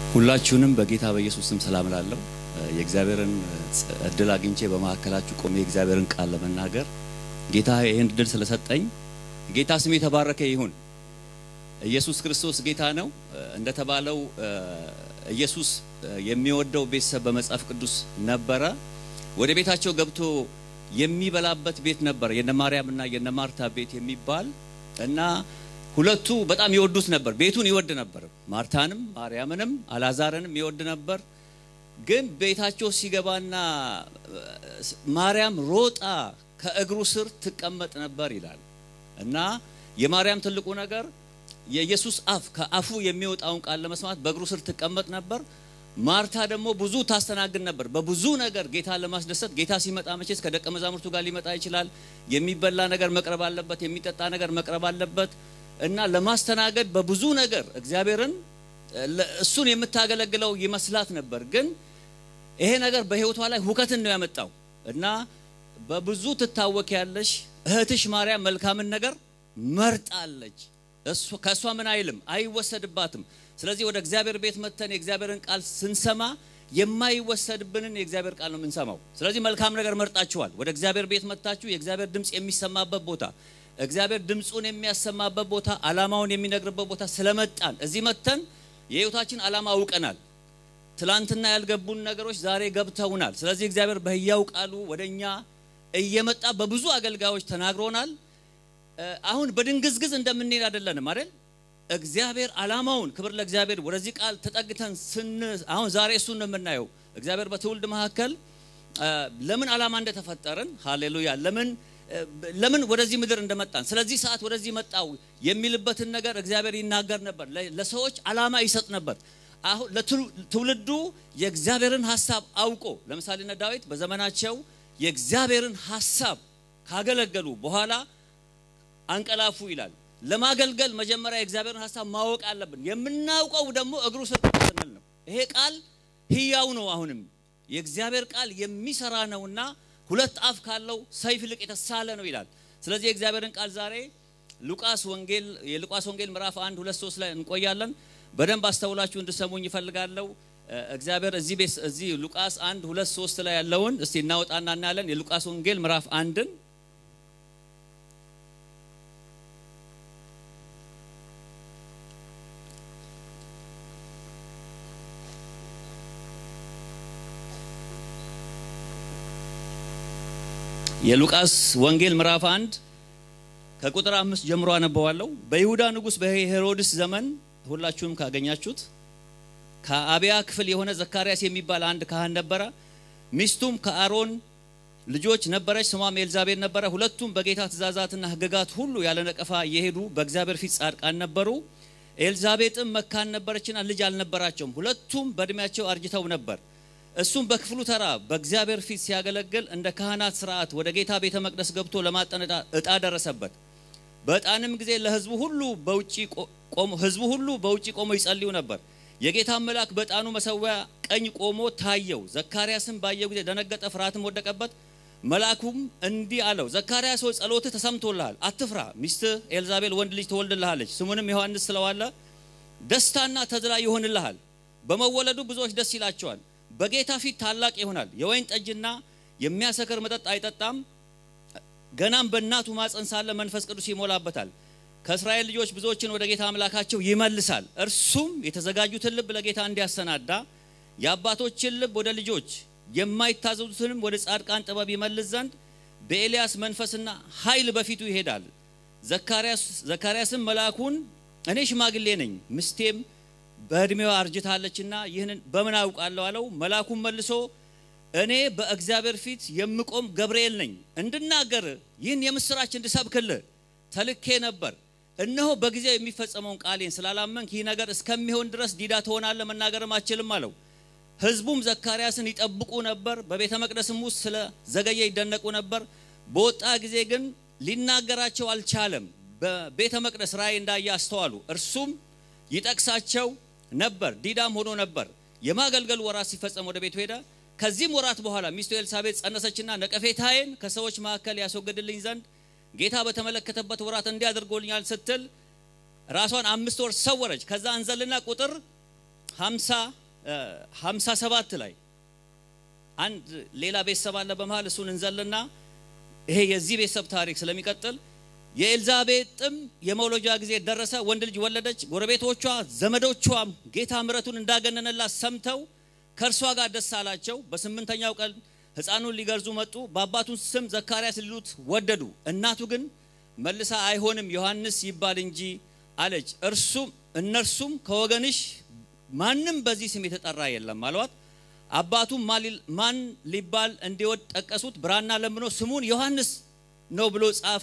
ሁላችሁንም በጌታ በኢየሱስ ስም ሰላም ላለሁ የእግዚአብሔርን እድል አግኝቼ በመካከላችሁ ቆሜ የእግዚአብሔርን ቃል ለመናገር ጌታ ይህን እድል ስለሰጠኝ ጌታ ስም የተባረከ ይሁን። ኢየሱስ ክርስቶስ ጌታ ነው። እንደተባለው ኢየሱስ የሚወደው ቤተሰብ በመጽሐፍ ቅዱስ ነበረ። ወደ ቤታቸው ገብቶ የሚበላበት ቤት ነበር፣ የነ ማርያምና የነ ማርታ ቤት የሚባል እና ሁለቱ በጣም ይወዱት ነበር። ቤቱን ይወድ ነበር። ማርታንም ማርያምንም አላዛርንም ይወድ ነበር። ግን ቤታቸው ሲገባና ማርያም ሮጣ ከእግሩ ስር ትቀመጥ ነበር ይላል እና የማርያም ትልቁ ነገር የኢየሱስ አፍ ከአፉ የሚወጣውን ቃል ለመስማት በእግሩ ስር ትቀመጥ ነበር። ማርታ ደግሞ ብዙ ታስተናግድ ነበር። በብዙ ነገር ጌታን ለማስደሰት ጌታ ሲመጣ መቼስ ከደቀ መዛሙርቱ ጋር ሊመጣ ይችላል። የሚበላ ነገር መቅረብ አለበት፣ የሚጠጣ ነገር መቅረብ አለበት እና ለማስተናገድ በብዙ ነገር እግዚአብሔርን እሱን የምታገለግለው ይመስላት ነበር። ግን ይሄ ነገር በሕይወቷ ላይ ሁከትን ነው ያመጣው እና በብዙ ትታወክ ያለሽ እህትሽ ማርያም መልካምን ነገር መርጣለች። ከእሷ ምን አይልም አይወሰድባትም። ስለዚህ ወደ እግዚአብሔር ቤት መተን የእግዚአብሔርን ቃል ስንሰማ የማይወሰድብንን የእግዚአብሔር ቃል ነው የምንሰማው። ስለዚህ መልካም ነገር መርጣችኋል። ወደ እግዚአብሔር ቤት መታችሁ የእግዚአብሔር ድምፅ የሚሰማበት ቦታ እግዚአብሔር ድምፁን የሚያሰማበት ቦታ ዓላማውን የሚነግርበት ቦታ ስለመጣን እዚህ መተን የህይወታችን ዓላማ አውቀናል። ትላንትና ያልገቡን ነገሮች ዛሬ ገብተውናል። ስለዚህ እግዚአብሔር በሕያው ቃሉ ወደ እኛ እየመጣ በብዙ አገልጋዮች ተናግሮናል። አሁን በድንግዝግዝ እንደምንሄድ አይደለንም አይደል? እግዚአብሔር ዓላማውን ክብር ለእግዚአብሔር ወደዚህ ቃል ተጠግተን ስን አሁን ዛሬ እሱን ነው የምናየው። እግዚአብሔር በትውልድ መካከል ለምን ዓላማ እንደተፈጠርን ሃሌሉያ ለምን ለምን ወደዚህ ምድር እንደመጣን ስለዚህ ሰዓት ወደዚህ መጣው የሚልበትን ነገር እግዚአብሔር ይናገር ነበር። ለሰዎች ዓላማ ይሰጥ ነበር። አሁን ለትውልዱ የእግዚአብሔርን ሐሳብ አውቆ ለምሳሌ እነ ዳዊት በዘመናቸው የእግዚአብሔርን ሐሳብ ካገለገሉ በኋላ አንቀላፉ ይላል። ለማገልገል መጀመሪያ የእግዚአብሔርን ሐሳብ ማወቅ አለብን። የምናውቀው ደግሞ እግሩ ስር ስንል ነው። ይሄ ቃል ሕያው ነው። አሁንም የእግዚአብሔር ቃል የሚሰራ ነውና ሁለት አፍ ካለው ሰይፍ ይልቅ የተሳለ ነው ይላል። ስለዚህ የእግዚአብሔርን ቃል ዛሬ ሉቃስ ወንጌል የሉቃስ ወንጌል ምዕራፍ 1 2 3 ላይ እንቆያለን። በደንብ አስተውላችሁ እንድሰሙኝ ይፈልጋለሁ። እግዚአብሔር እዚህ ቤት እዚህ ሉቃስ 1 2 3 ላይ ያለውን እስቲ እናወጣና እናያለን። የሉቃስ ወንጌል ምዕራፍ አንድን የሉቃስ ወንጌል ምዕራፍ አንድ ከቁጥር አምስት ጀምሮ አነበዋለሁ። በይሁዳ ንጉሥ በሄሮድስ ዘመን ሁላችሁም ካገኛችሁት ከአብያ ክፍል የሆነ ዘካርያስ የሚባል አንድ ካህን ነበረ። ሚስቱም ከአሮን ልጆች ነበረች፣ ስሟም ኤልዛቤል ነበረ። ሁለቱም በጌታ ትእዛዛትና ሕግጋት ሁሉ ያለ ነቀፋ እየሄዱ በእግዚአብሔር ፊት ጻድቃን ነበሩ። ኤልዛቤጥም መካን ነበረችና ልጅ አልነበራቸውም። ሁለቱም በእድሜያቸው አርጅተው ነበር። እሱም በክፍሉ ተራ በእግዚአብሔር ፊት ሲያገለግል እንደ ካህናት ስርዓት ወደ ጌታ ቤተ መቅደስ ገብቶ ለማጠን ዕጣ ደረሰበት። በዕጣንም ጊዜ ለሕዝቡ ሁሉ በውጪ ቆሞ ሕዝቡ ሁሉ በውጪ ቆሞ ይጸልዩ ነበር። የጌታን መልአክ በዕጣኑ መሰዊያ ቀኝ ቆሞ ታየው። ዘካርያስም ባየው ጊዜ ደነገጠ፣ ፍርሃትም ወደቀበት። መልአኩም እንዲህ አለው፣ ዘካርያስ ሆይ ጸሎትህ ተሰምቶልሃል፣ አትፍራ። ሚስትህ ኤልዛቤል ወንድ ልጅ ትወልድልሃለች፣ ስሙንም ዮሐንስ ስለዋለ ደስታና ተድላ ይሆንልሃል። በመወለዱ ብዙዎች ደስ ይላቸዋል በጌታ ፊት ታላቅ ይሆናል። የወይን ጠጅና የሚያሰክር መጠጥ አይጠጣም። ገናም በእናቱ ማፀን ሳለ መንፈስ ቅዱስ ይሞላበታል። ከእስራኤል ልጆች ብዙዎችን ወደ ጌታ አምላካቸው ይመልሳል። እርሱም የተዘጋጁትን ልብ ለጌታ እንዲያሰናዳ የአባቶችን ልብ ወደ ልጆች የማይታዘዙትንም ወደ ጻድቃን ጥበብ ይመልስ ዘንድ በኤልያስ መንፈስና ኃይል በፊቱ ይሄዳል። ዘካርያስም መልአኩን እኔ ሽማግሌ ነኝ፣ ምስቴም በእድሜዋ አርጅታለችና ይህንን በምን አውቃለሁ አለው። መልአኩም መልሶ እኔ በእግዚአብሔር ፊት የምቆም ገብርኤል ነኝ፣ እንድናገር ይህን የምስራች እንድሰብክልህ ተልኬ ነበር። እነሆ በጊዜው የሚፈጸመውን ቃሌን ስላላመንክ ይህ ነገር እስከሚሆን ድረስ ዲዳ ትሆናለህ፣ መናገርም አትችልም አለው። ሕዝቡም ዘካርያስን ይጠብቁ ነበር፣ በቤተ መቅደስም ውስጥ ስለ ዘገየ ይደነቁ ነበር። በወጣ ጊዜ ግን ሊናገራቸው አልቻለም። በቤተ መቅደስ ራእይ እንዳየ አስተዋሉ። እርሱም ይጠቅሳቸው ነበር፣ ዲዳም ሆኖ ነበር። የማገልገሉ ወራት ሲፈጸም ወደ ቤቱ ሄደ። ከዚህም ወራት በኋላ ሚስቱ ኤልሳቤጥ ጸነሰችና ነቀፌታዬን ከሰዎች መካከል ያስወግድልኝ ዘንድ ጌታ በተመለከተበት ወራት እንዲያደርጎልኛል ስትል ራሷን አምስት ወር ሰወረች። ከዛ እንዘልና ቁጥር 50 57 ላይ አንድ ሌላ ቤተሰብ አለ በመሃል እሱን እንዘልና ይሄ የዚህ ቤተሰብ ታሪክ ስለሚቀጥል የኤልዛቤጥም የመውለጃ ጊዜ ደረሰ፣ ወንድ ልጅ ወለደች። ጎረቤቶቿ ዘመዶቿም ጌታ ምሕረቱን እንዳገነነላት ሰምተው ከእርሷ ጋር ደስ አላቸው። በስምንተኛው ቀን ሕፃኑን ሊገርዙ መጡ። በአባቱን ስም ዘካርያስ ሊሉት ወደዱ። እናቱ ግን መልሳ አይሆንም ዮሐንስ ይባል እንጂ አለች። እርሱም እነርሱም ከወገንሽ ማንም በዚህ ስም የተጠራ የለም አሏት። አባቱም ማን ሊባል እንዲወድ ጠቀሱት። ብራና ለምኖ ስሙን ዮሐንስ ነው ብሎ ጻፈ።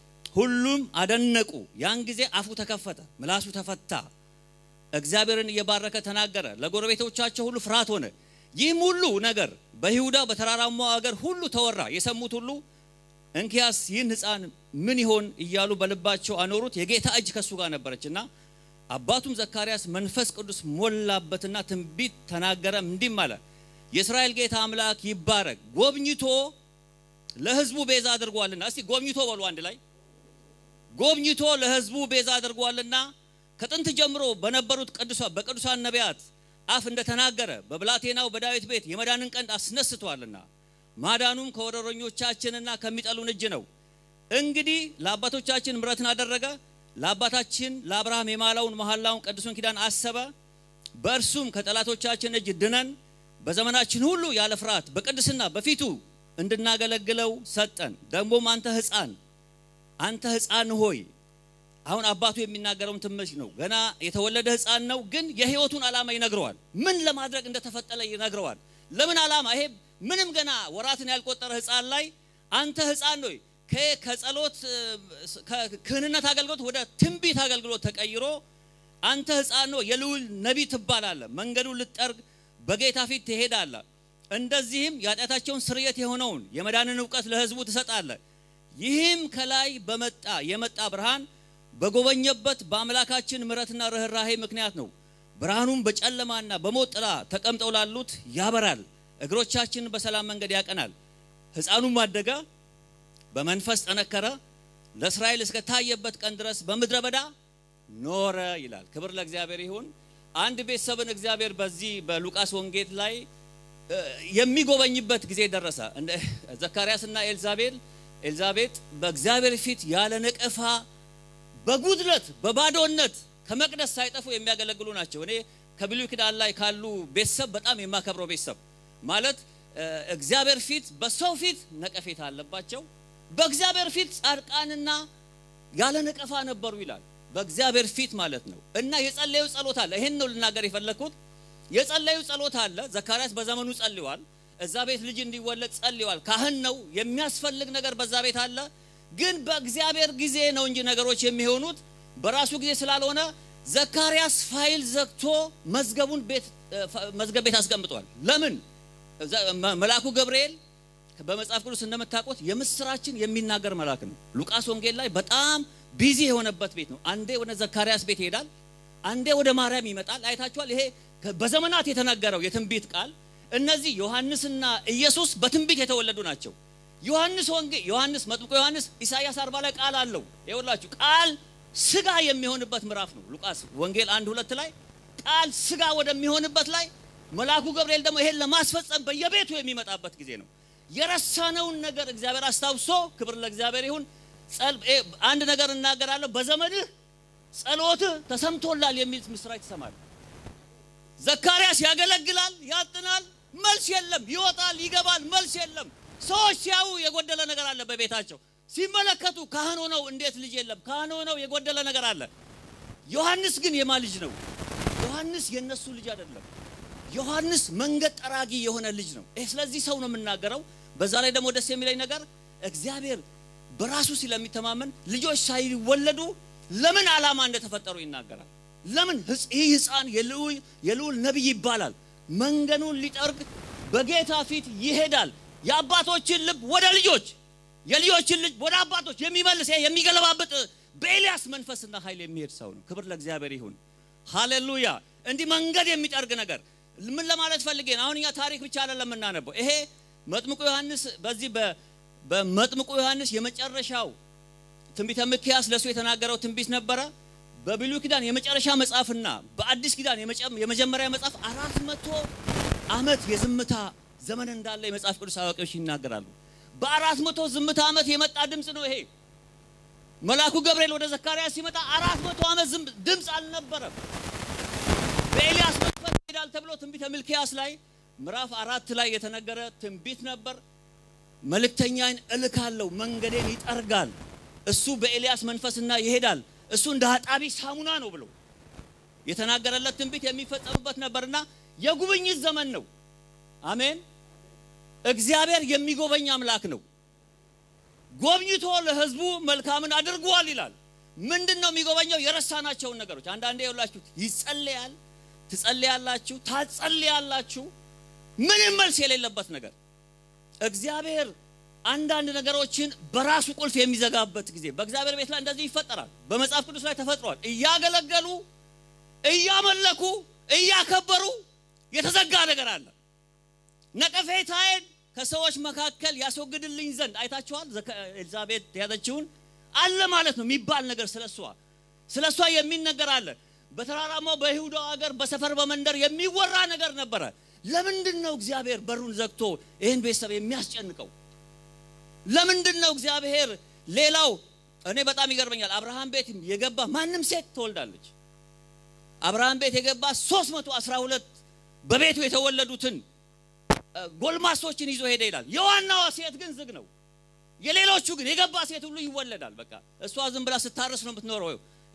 ሁሉም አደነቁ። ያን ጊዜ አፉ ተከፈተ፣ ምላሱ ተፈታ፣ እግዚአብሔርን እየባረከ ተናገረ። ለጎረቤቶቻቸው ሁሉ ፍርሃት ሆነ። ይህም ሁሉ ነገር በይሁዳ በተራራማው አገር ሁሉ ተወራ። የሰሙት ሁሉ እንኪያስ ይህን ሕፃን ምን ይሆን እያሉ በልባቸው አኖሩት። የጌታ እጅ ከሱ ጋር ነበረችና አባቱም ዘካርያስ መንፈስ ቅዱስ ሞላበትና ትንቢት ተናገረ፣ እንዲህም አለ የእስራኤል ጌታ አምላክ ይባረክ፣ ጎብኝቶ ለሕዝቡ ቤዛ አድርጓልና። እስቲ ጎብኝቶ በሉ አንድ ላይ ጎብኝቶ ለሕዝቡ ቤዛ አድርጓልና ከጥንት ጀምሮ በነበሩት ቅዱሳን በቅዱሳን ነቢያት አፍ እንደተናገረ በብላቴናው በዳዊት ቤት የመዳንን ቀንድ አስነስቷልና ማዳኑም ከወረረኞቻችንና ከሚጠሉን እጅ ነው። እንግዲህ ለአባቶቻችን ምሕረትን አደረገ ለአባታችን ለአብርሃም የማላውን መሐላውን ቅዱሱን ኪዳን አሰበ። በእርሱም ከጠላቶቻችን እጅ ድነን በዘመናችን ሁሉ ያለ ፍርሃት በቅድስና በፊቱ እንድናገለግለው ሰጠን። ደግሞም አንተ ሕፃን አንተ ሕፃን ሆይ አሁን አባቱ የሚናገረውን ትምህርት ነው። ገና የተወለደ ሕፃን ነው፣ ግን የሕይወቱን ዓላማ ይነግረዋል። ምን ለማድረግ እንደተፈጠረ ይነግረዋል። ለምን ዓላማ? ይሄ ምንም ገና ወራትን ያልቆጠረ ሕፃን ላይ አንተ ሕፃን ሆይ ከጸሎት ክህንነት አገልግሎት ወደ ትንቢት አገልግሎት ተቀይሮ አንተ ሕፃን ነው የልዑል ነቢይ ትባላለህ። መንገዱን ልትጠርግ በጌታ ፊት ትሄዳለህ። እንደዚህም የኃጢአታቸውን ስርየት የሆነውን የመዳንን እውቀት ለሕዝቡ ትሰጣለህ። ይህም ከላይ በመጣ የመጣ ብርሃን በጎበኘበት በአምላካችን ምሕረትና ርኅራሄ ምክንያት ነው። ብርሃኑም በጨለማና በሞት ጥላ ተቀምጠው ላሉት ያበራል፣ እግሮቻችንን በሰላም መንገድ ያቀናል። ሕፃኑም አደገ በመንፈስ ጠነከረ፣ ለእስራኤል እስከ ታየበት ቀን ድረስ በምድረ በዳ ኖረ ይላል። ክብር ለእግዚአብሔር ይሁን። አንድ ቤተሰብን እግዚአብሔር በዚህ በሉቃስ ወንጌል ላይ የሚጎበኝበት ጊዜ ደረሰ። ዘካርያስና ኤልዛቤል ኤልዛቤጥ በእግዚአብሔር ፊት ያለ ነቀፋ በጉድለት በባዶነት ከመቅደስ ሳይጠፉ የሚያገለግሉ ናቸው። እኔ ከብሉይ ኪዳን ላይ ካሉ ቤተሰብ በጣም የማከብረው ቤተሰብ ማለት እግዚአብሔር ፊት በሰው ፊት ነቀፌታ አለባቸው በእግዚአብሔር ፊት ጻድቃንና ያለ ነቀፋ ነበሩ ይላል። በእግዚአብሔር ፊት ማለት ነው። እና የጸለዩ ጸሎት አለ። ይሄን ነው ልናገር የፈለግኩት። የጸለዩ ጸሎት አለ። ዘካርያስ በዘመኑ ጸልዋል። እዛ ቤት ልጅ እንዲወለድ ጸልዋል። ካህን ነው። የሚያስፈልግ ነገር በዛ ቤት አለ። ግን በእግዚአብሔር ጊዜ ነው እንጂ ነገሮች የሚሆኑት በራሱ ጊዜ ስላልሆነ ዘካርያስ ፋይል ዘግቶ መዝገቡን ቤት መዝገብ ቤት አስቀምጧል። ለምን? መልአኩ ገብርኤል በመጽሐፍ ቅዱስ እንደምታውቁት የምስራችን የሚናገር መልአክ ነው። ሉቃስ ወንጌል ላይ በጣም ቢዚ የሆነበት ቤት ነው። አንዴ ወደ ዘካርያስ ቤት ይሄዳል፣ አንዴ ወደ ማርያም ይመጣል። አይታችኋል። ይሄ በዘመናት የተነገረው የትንቢት ቃል እነዚህ ዮሐንስና ኢየሱስ በትንቢት የተወለዱ ናቸው። ዮሐንስ ወንጌል ዮሐንስ መጥምቆ ዮሐንስ ኢሳይያስ አርባ ላይ ቃል አለው። ይኸውላችሁ ቃል ስጋ የሚሆንበት ምዕራፍ ነው። ሉቃስ ወንጌል አንድ ሁለት ላይ ቃል ስጋ ወደሚሆንበት ላይ መልአኩ ገብርኤል ደግሞ ይሄን ለማስፈጸም በየቤቱ የሚመጣበት ጊዜ ነው። የረሳነውን ነገር እግዚአብሔር አስታውሶ፣ ክብር ለእግዚአብሔር ይሁን። አንድ ነገር እናገራለሁ። በዘመንህ ጸሎትህ ተሰምቶላል የሚል ምስራች ትሰማለህ። ዘካርያስ ያገለግላል፣ ያጥናል፣ መልስ የለም። ይወጣል፣ ይገባል፣ መልስ የለም። ሰዎች ሲያዩ የጎደለ ነገር አለ በቤታቸው ሲመለከቱ ካህን ሆነው እንዴት ልጅ የለም? ካህን ሆነው የጎደለ ነገር አለ። ዮሐንስ ግን የማ ልጅ ነው? ዮሐንስ የነሱ ልጅ አይደለም። ዮሐንስ መንገድ ጠራጊ የሆነ ልጅ ነው። ይህ ስለዚህ ሰው ነው የምናገረው። በዛ ላይ ደግሞ ደስ የሚለኝ ነገር እግዚአብሔር በራሱ ስለሚተማመን ልጆች ሳይወለዱ ለምን ዓላማ እንደተፈጠሩ ይናገራል። ለምን ይህ ሕፃን የልዑል ነቢይ ይባላል። መንገዱን ሊጠርግ በጌታ ፊት ይሄዳል። የአባቶችን ልብ ወደ ልጆች የልጆችን ልጅ ወደ አባቶች የሚመልስ የሚገለባብጥ በኤልያስ መንፈስና ኃይል የሚሄድ ሰው ነው። ክብር ለእግዚአብሔር ይሁን። ሃሌሉያ። እንዲህ መንገድ የሚጠርግ ነገር ምን ለማለት ፈልጌ ነው? አሁን እኛ ታሪክ ብቻ አይደለም የምናነበው። ይሄ መጥምቁ ዮሐንስ በዚህ በመጥምቁ ዮሐንስ የመጨረሻው ትንቢተ ሚክያስ ለእሱ የተናገረው ትንቢት ነበረ። በብሉይ ኪዳን የመጨረሻ መጽሐፍና በአዲስ ኪዳን የመጀመሪያ መጽሐፍ አራት መቶ ዓመት የዝምታ ዘመን እንዳለ የመጽሐፍ ቅዱስ አዋቂዎች ይናገራሉ። በአራት መቶ ዝምታ ዓመት የመጣ ድምፅ ነው ይሄ። መልአኩ ገብርኤል ወደ ዘካርያስ ሲመጣ አራት መቶ ዓመት ድምፅ አልነበረም። በኤልያስ መንፈስ ይሄዳል ተብሎ ትንቢተ ሚልክያስ ላይ ምዕራፍ አራት ላይ የተነገረ ትንቢት ነበር። መልእክተኛን እልካለሁ፣ መንገዴን ይጠርጋል። እሱ በኤልያስ መንፈስና ይሄዳል፣ እሱ እንደ አጣቢ ሳሙና ነው ብሎ የተናገረለት ትንቢት የሚፈጸምበት ነበርና የጉብኝት ዘመን ነው። አሜን። እግዚአብሔር የሚጎበኝ አምላክ ነው። ጎብኝቶ ለሕዝቡ መልካምን አድርጓል ይላል። ምንድን ነው የሚጎበኘው? የረሳናቸውን ነገሮች። አንዳንዴ የውላችሁ ይጸለያል፣ ትጸለያላችሁ፣ ታጸለያላችሁ፣ ምንም መልስ የሌለበት ነገር እግዚአብሔር አንዳንድ ነገሮችን በራሱ ቁልፍ የሚዘጋበት ጊዜ በእግዚአብሔር ቤት ላይ እንደዚህ ይፈጠራል። በመጽሐፍ ቅዱስ ላይ ተፈጥሯል። እያገለገሉ እያመለኩ እያከበሩ የተዘጋ ነገር አለ። ነቀፌታዬን ከሰዎች መካከል ያስወግድልኝ ዘንድ አይታችኋል። ኤልዛቤት የያዘችውን አለ ማለት ነው የሚባል ነገር ስለሷ ስለሷ የሚነገር አለ። በተራራማው በይሁዳ ሀገር በሰፈር በመንደር የሚወራ ነገር ነበረ። ለምንድን ነው እግዚአብሔር በሩን ዘግቶ ይህን ቤተሰብ የሚያስጨንቀው? ለምንድን ነው እግዚአብሔር ሌላው እኔ በጣም ይገርመኛል። አብርሃም ቤት የገባ ማንም ሴት ትወልዳለች። አብርሃም ቤት የገባ 312 በቤቱ የተወለዱትን ጎልማሶችን ይዞ ሄደ ይላል። የዋናዋ ሴት ግን ዝግ ነው። የሌሎቹ ግን የገባ ሴት ሁሉ ይወለዳል። በቃ እሷ ዝም ብላ ስታረስ ነው የምትኖረው።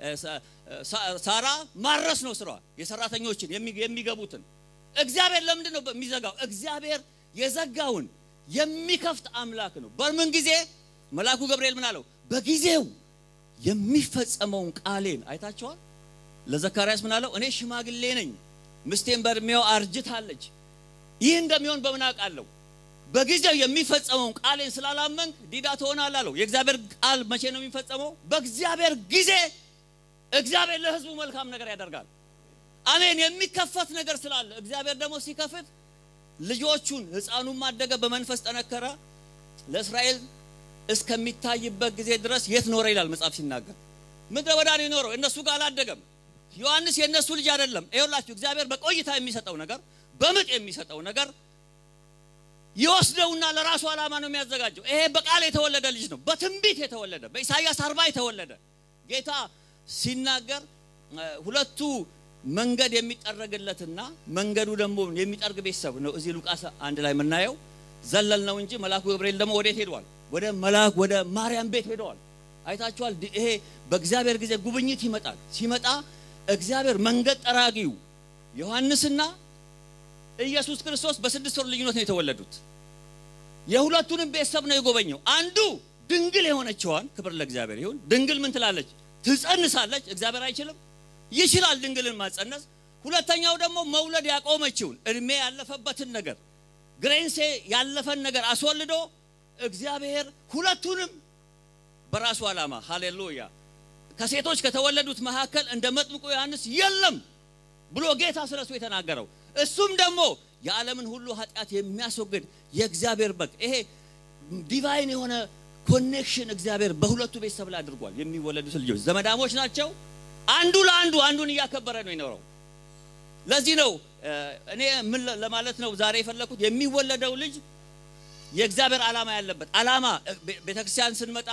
ሳራ ማረስ ነው ስራዋ፣ የሰራተኞችን የሚገቡትን። እግዚአብሔር ለምንድን ነው የሚዘጋው? እግዚአብሔር የዘጋውን የሚከፍት አምላክ ነው። በምን ጊዜ መልአኩ ገብርኤል ምን አለው? በጊዜው የሚፈጸመውን ቃሌን አይታቸዋል። ለዘካርያስ ምን አለው? እኔ ሽማግሌ ነኝ፣ ምስቴን በእድሜው አርጅታለች። ይህ እንደሚሆን በምን አውቃለሁ? በጊዜው የሚፈጸመውን ቃሌን ስላላመንክ ዲዳ ትሆናለህ አለው። የእግዚአብሔር ቃል መቼ ነው የሚፈጸመው? በእግዚአብሔር ጊዜ እግዚአብሔር ለሕዝቡ መልካም ነገር ያደርጋል። አሜን። የሚከፈት ነገር ስላለ እግዚአብሔር ደግሞ ሲከፍት ልጆቹን ሕፃኑን ማደገ፣ በመንፈስ ጠነከረ። ለእስራኤል እስከሚታይበት ጊዜ ድረስ የት ኖረ ይላል መጽሐፍ ሲናገር፣ ምድረ በዳ ነው የኖረው። እነሱ ጋር አላደገም። ዮሐንስ የእነሱ ልጅ አይደለም። ይኸውላችሁ እግዚአብሔር በቆይታ የሚሰጠው ነገር በምጥ የሚሰጠው ነገር ይወስደውና ለራሱ ዓላማ ነው የሚያዘጋጀው። ይሄ በቃል የተወለደ ልጅ ነው፣ በትንቢት የተወለደ በኢሳይያስ አርባ የተወለደ ጌታ ሲናገር ሁለቱ መንገድ የሚጠረግለትና መንገዱ ደግሞ የሚጠርግ ቤተሰብ ነው። እዚህ ሉቃስ አንድ ላይ የምናየው ዘለል ነው እንጂ መልአኩ ገብርኤል ደግሞ ወዴት ሄደዋል? ወደ መልአክ ወደ ማርያም ቤት ሄደዋል። አይታችኋል። ይሄ በእግዚአብሔር ጊዜ ጉብኝት ይመጣል። ሲመጣ እግዚአብሔር መንገድ ጠራጊው ዮሐንስና ኢየሱስ ክርስቶስ በስድስት ወር ልዩነት ነው የተወለዱት። የሁለቱንም ቤተሰብ ነው የጎበኘው። አንዱ ድንግል የሆነችዋን ክብር ለእግዚአብሔር ይሁን። ድንግል ምን ትላለች? ትጸንሳለች። እግዚአብሔር አይችልም? ይችላል ድንግልን ማጸነስ። ሁለተኛው ደግሞ መውለድ ያቆመችውን እድሜ ያለፈበትን ነገር ግሬንሴ ያለፈን ነገር አስወልዶ እግዚአብሔር ሁለቱንም በራሱ ዓላማ ሃሌሉያ ከሴቶች ከተወለዱት መካከል እንደ መጥምቁ ዮሐንስ የለም ብሎ ጌታ ስለሱ የተናገረው እሱም ደግሞ የዓለምን ሁሉ ኃጢአት የሚያስወግድ የእግዚአብሔር በግ። ይሄ ዲቫይን የሆነ ኮኔክሽን እግዚአብሔር በሁለቱ ቤተሰብ ላይ አድርጓል። የሚወለዱት ልጆች ዘመዳሞች ናቸው። አንዱ ለአንዱ አንዱን እያከበረ ነው የኖረው። ለዚህ ነው እኔ ምን ለማለት ነው ዛሬ የፈለኩት የሚወለደው ልጅ የእግዚአብሔር ዓላማ ያለበት ዓላማ ቤተክርስቲያን ስንመጣ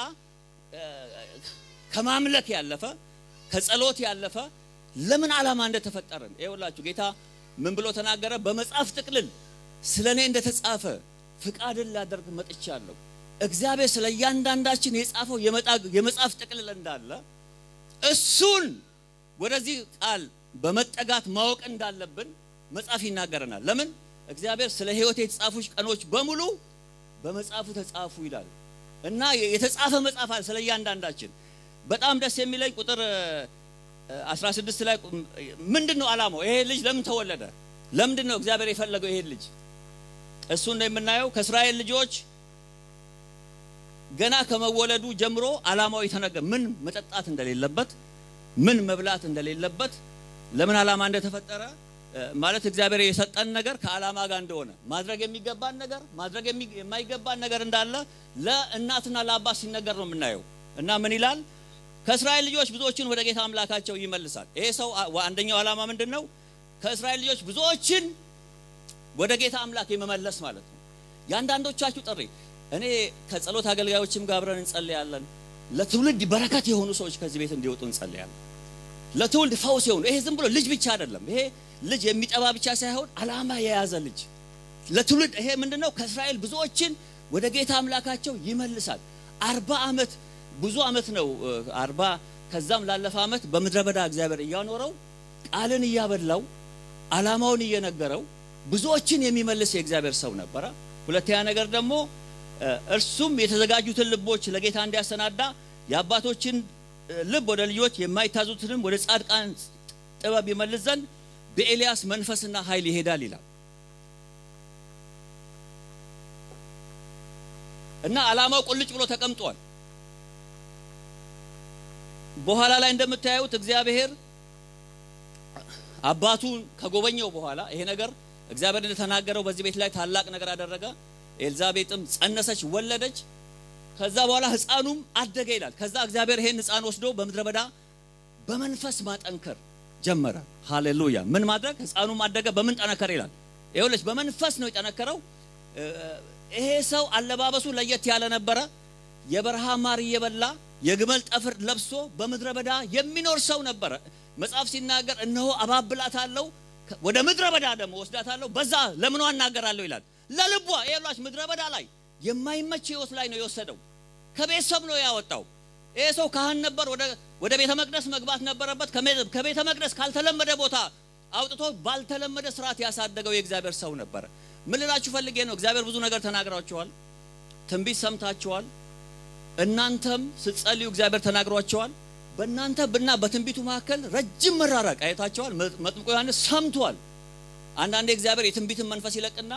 ከማምለክ ያለፈ ከጸሎት ያለፈ ለምን ዓላማ እንደተፈጠረን ይኸውላችሁ ጌታ ምን ብሎ ተናገረ? በመጽሐፍ ጥቅልል ስለ እኔ እንደተጻፈ ፍቃድን ላደርግ መጥቻለሁ። እግዚአብሔር ስለ እያንዳንዳችን የጻፈው የመጽሐፍ ጥቅልል እንዳለ እሱን ወደዚህ ቃል በመጠጋት ማወቅ እንዳለብን መጽሐፍ ይናገረናል። ለምን እግዚአብሔር ስለ ሕይወት የተጻፉ ቀኖች በሙሉ በመጽሐፉ ተጻፉ ይላል እና የተጻፈ መጽሐፍ አለ ስለ እያንዳንዳችን። በጣም ደስ የሚለኝ ቁጥር 16 ላይ ምንድን ነው ዓላማው? ይሄ ልጅ ለምን ተወለደ? ለምንድን ነው እግዚአብሔር የፈለገው ይሄን ልጅ? እሱ ነው የምናየው ከእስራኤል ልጆች ገና ከመወለዱ ጀምሮ ዓላማው የተነገረ ምን መጠጣት እንደሌለበት፣ ምን መብላት እንደሌለበት፣ ለምን ዓላማ እንደተፈጠረ ማለት እግዚአብሔር የሰጠን ነገር ከዓላማ ጋር እንደሆነ ማድረግ የሚገባን ነገር ማድረግ የማይገባን ነገር እንዳለ ለእናትና ለአባት ሲነገር ነው የምናየው። እና ምን ይላል ከእስራኤል ልጆች ብዙዎችን ወደ ጌታ አምላካቸው ይመልሳል። ይሄ ሰው አንደኛው ዓላማ ምንድን ነው? ከእስራኤል ልጆች ብዙዎችን ወደ ጌታ አምላክ የመመለስ ማለት ነው። የአንዳንዶቻችሁ ጥሪ እኔ ከጸሎት አገልጋዮችም ጋር አብረን እንጸልያለን። ለትውልድ በረከት የሆኑ ሰዎች ከዚህ ቤት እንዲወጡ እንጸልያለን። ለትውልድ ፈውስ የሆኑ ይሄ ዝም ብሎ ልጅ ብቻ አይደለም። ይሄ ልጅ የሚጠባ ብቻ ሳይሆን ዓላማ የያዘ ልጅ ለትውልድ ይሄ ምንድነው? ከእስራኤል ብዙዎችን ወደ ጌታ አምላካቸው ይመልሳል። አርባ ዓመት ብዙ ዓመት ነው። አርባ ከዛም ላለፈ ዓመት በምድረ በዳ እግዚአብሔር እያኖረው ቃልን እያበላው ዓላማውን እየነገረው ብዙዎችን የሚመልስ የእግዚአብሔር ሰው ነበረ። ሁለተኛ ነገር ደግሞ እርሱም የተዘጋጁትን ልቦች ለጌታ እንዲያሰናዳ የአባቶችን ልብ ወደ ልጆች የማይታዙትንም ወደ ጻድቃን ጥበብ ይመልስ ዘንድ በኤልያስ መንፈስና ኃይል ይሄዳል ይላል እና ዓላማው ቁልጭ ብሎ ተቀምጧል። በኋላ ላይ እንደምታዩት እግዚአብሔር አባቱን ከጎበኘው በኋላ ይሄ ነገር እግዚአብሔር እንደተናገረው በዚህ ቤት ላይ ታላቅ ነገር አደረገ። ኤልዛቤጥም ጸነሰች፣ ወለደች። ከዛ በኋላ ሕፃኑም አደገ ይላል። ከዛ እግዚአብሔር ይሄን ሕፃን ወስዶ በምድረ በዳ በመንፈስ ማጠንከር ጀመረ። ሃሌሉያ! ምን ማድረግ? ሕፃኑም አደገ። በምን ጠነከረ ይላል። ይኸውልሽ በመንፈስ ነው የጠነከረው። ይሄ ሰው አለባበሱ ለየት ያለ ነበረ። የበረሃ ማር እየበላ የግመል ጠፍር ለብሶ በምድረ በዳ የሚኖር ሰው ነበረ። መጽሐፍ ሲናገር እነሆ አባብላታለሁ፣ ወደ ምድረ በዳ ደግሞ ወስዳታለሁ፣ በዛ ለምኗ እናገራለሁ ይላል። ለልቧ ይሏች ምድረ በዳ ላይ የማይመች ህይወት ላይ ነው የወሰደው። ከቤተሰብ ነው ያወጣው። ይሄ ሰው ካህን ነበር። ወደ ቤተ መቅደስ መግባት ነበረበት። ከቤተ መቅደስ ካልተለመደ ቦታ አውጥቶ ባልተለመደ ስርዓት ያሳደገው የእግዚአብሔር ሰው ነበረ። ምን ልላችሁ ፈልጌ ነው፣ እግዚአብሔር ብዙ ነገር ተናግራችኋል፣ ትንቢት ሰምታችኋል። እናንተም ስትጸልዩ እግዚአብሔር ተናግሯቸዋል። በእናንተ ብና በትንቢቱ መካከል ረጅም መራራቅ አይታቸዋል። መጥምቁ ዮሐንስ ሰምቷል። አንዳንዴ እግዚአብሔር የትንቢትን መንፈስ ይለቅና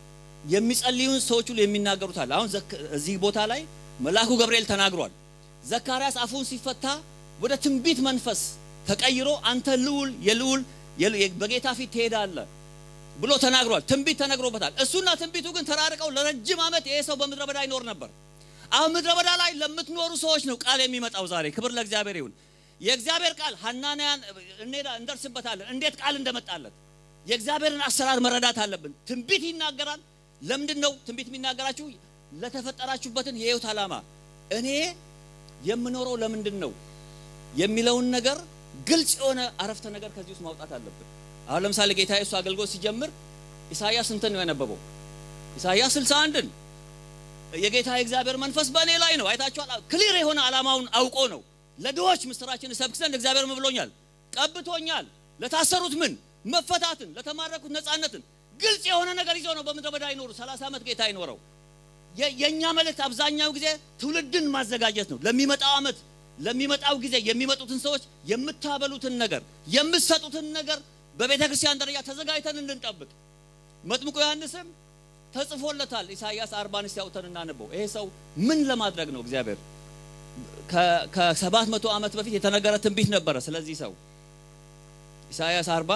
የሚጸልዩን ሰዎች ሁሉ የሚናገሩታል። አሁን እዚህ ቦታ ላይ መልአኩ ገብርኤል ተናግሯል። ዘካርያስ አፉን ሲፈታ ወደ ትንቢት መንፈስ ተቀይሮ አንተ ልዑል የልዑል በጌታ ፊት ትሄዳለህ ብሎ ተናግሯል። ትንቢት ተነግሮበታል። እሱና ትንቢቱ ግን ተራርቀው ለረጅም ዓመት ይሄ ሰው በምድረ በዳ ይኖር ነበር። አሁን ምድረ በዳ ላይ ለምትኖሩ ሰዎች ነው ቃል የሚመጣው ዛሬ። ክብር ለእግዚአብሔር ይሁን። የእግዚአብሔር ቃል ሐናንያን እንሄዳ እንደርስበታለን፣ እንዴት ቃል እንደመጣለት የእግዚአብሔርን አሰራር መረዳት አለብን። ትንቢት ይናገራል። ለምንድን ነው ትንቢት የሚናገራችሁ? ለተፈጠራችሁበትን የህይወት ዓላማ እኔ የምኖረው ለምንድን ነው የሚለውን ነገር ግልጽ የሆነ አረፍተ ነገር ከዚህ ውስጥ ማውጣት አለብን። አሁን ለምሳሌ ጌታ ኢየሱስ አገልግሎት ሲጀምር ኢሳይያስ ስንትን ነው ያነበበው? ኢሳይያስ ስልሳ አንድን የጌታ የእግዚአብሔር መንፈስ በእኔ ላይ ነው። አይታችኋል። ክሊር የሆነ ዓላማውን አውቆ ነው ለድሆች ምስራችን እሰብክ ዘንድ እግዚአብሔር ምን ብሎኛል? ቀብቶኛል። ለታሰሩት ምን መፈታትን፣ ለተማረኩት ነፃነትን፣ ግልጽ የሆነ ነገር ይዞ ነው በምድረ በዳ ይኖሩ 30 ዓመት ጌታ ይኖረው። የእኛ መልእክት አብዛኛው ጊዜ ትውልድን ማዘጋጀት ነው። ለሚመጣው ዓመት ለሚመጣው ጊዜ የሚመጡትን ሰዎች የምታበሉትን ነገር የምትሰጡትን ነገር በቤተ ክርስቲያን ደረጃ ተዘጋጅተን እንድንጠብቅ መጥምቁ ዮሐንስም ተጽፎለታል። ኢሳይያስ አርባን እስቲ አውጥተን እናነበው። ይሄ ሰው ምን ለማድረግ ነው? እግዚአብሔር ከሰባት መቶ ዓመት በፊት የተነገረ ትንቢት ነበረ። ስለዚህ ሰው ኢሳይያስ አርባ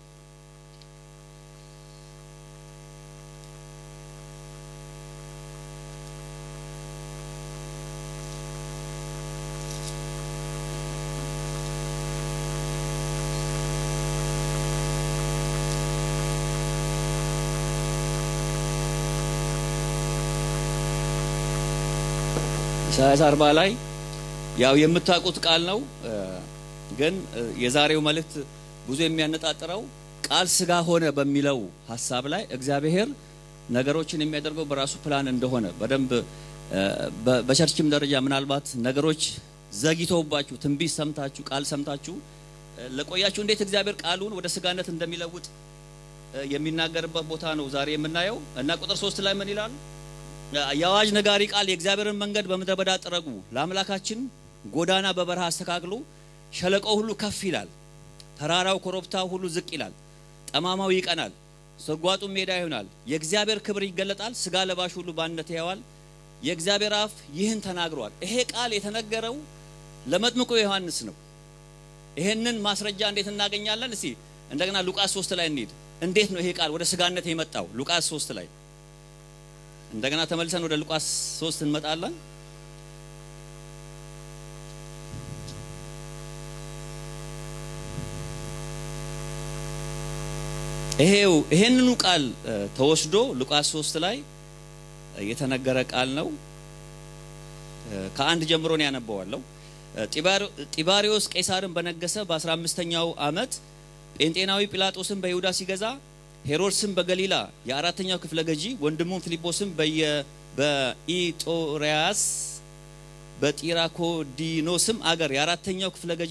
ኢሳያስ አርባ ላይ ያው የምታውቁት ቃል ነው። ግን የዛሬው መልእክት ብዙ የሚያነጣጥረው ቃል ስጋ ሆነ በሚለው ሀሳብ ላይ እግዚአብሔር ነገሮችን የሚያደርገው በራሱ ፕላን እንደሆነ በደንብ በቸርችም ደረጃ ምናልባት ነገሮች ዘግይተውባችሁ ትንቢት ሰምታችሁ ቃል ሰምታችሁ ለቆያችሁ እንዴት እግዚአብሔር ቃሉን ወደ ስጋነት እንደሚለውጥ የሚናገርበት ቦታ ነው ዛሬ የምናየው እና ቁጥር ሶስት ላይ ምን ይላል? የአዋጅ ነጋሪ ቃል የእግዚአብሔርን መንገድ በምድረ በዳ ጥረጉ፣ ለአምላካችን ጎዳና በበረሃ አስተካክሉ። ሸለቆው ሁሉ ከፍ ይላል፣ ተራራው ኮረብታው ሁሉ ዝቅ ይላል፣ ጠማማው ይቀናል፣ ስርጓጡ ሜዳ ይሆናል። የእግዚአብሔር ክብር ይገለጣል፣ ስጋ ለባሽ ሁሉ በአንድነት ያየዋል። የእግዚአብሔር አፍ ይህን ተናግሯል። ይሄ ቃል የተነገረው ለመጥምቁ ዮሐንስ ነው። ይሄንን ማስረጃ እንዴት እናገኛለን? እስቲ እንደገና ሉቃስ ሶስት ላይ እንሂድ። እንዴት ነው ይሄ ቃል ወደ ስጋነት የመጣው? ሉቃስ ሶስት ላይ እንደገና ተመልሰን ወደ ሉቃስ ሶስት እንመጣለን። ይሄው ይሄንኑ ቃል ተወስዶ ሉቃስ 3 ላይ የተነገረ ቃል ነው። ከአንድ ጀምሮ ነው ያነበዋለሁ። ጢባሪዎስ ቄሳርን በነገሰ በ15ኛው ዓመት ጴንጤናዊ ጲላጦስን በይሁዳ ሲገዛ ሄሮድስም በገሊላ የአራተኛው ክፍለ ገዢ ወንድሙም ፊልጶስም በኢጦሪያስ በጢራኮዲኖስም አገር የአራተኛው ክፍለ ገዢ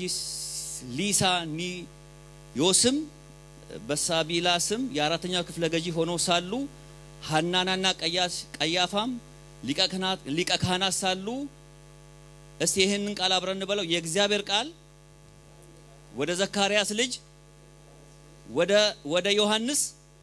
ሊሳኒዮስም በሳቢላስም የአራተኛው ክፍለ ገዢ ሆነው ሳሉ ሐናናና ቀያፋም ሊቀ ካህናት ሳሉ እስቲ ይህንን ቃል አብረን እንበለው። የእግዚአብሔር ቃል ወደ ዘካርያስ ልጅ ወደ ወደ ዮሐንስ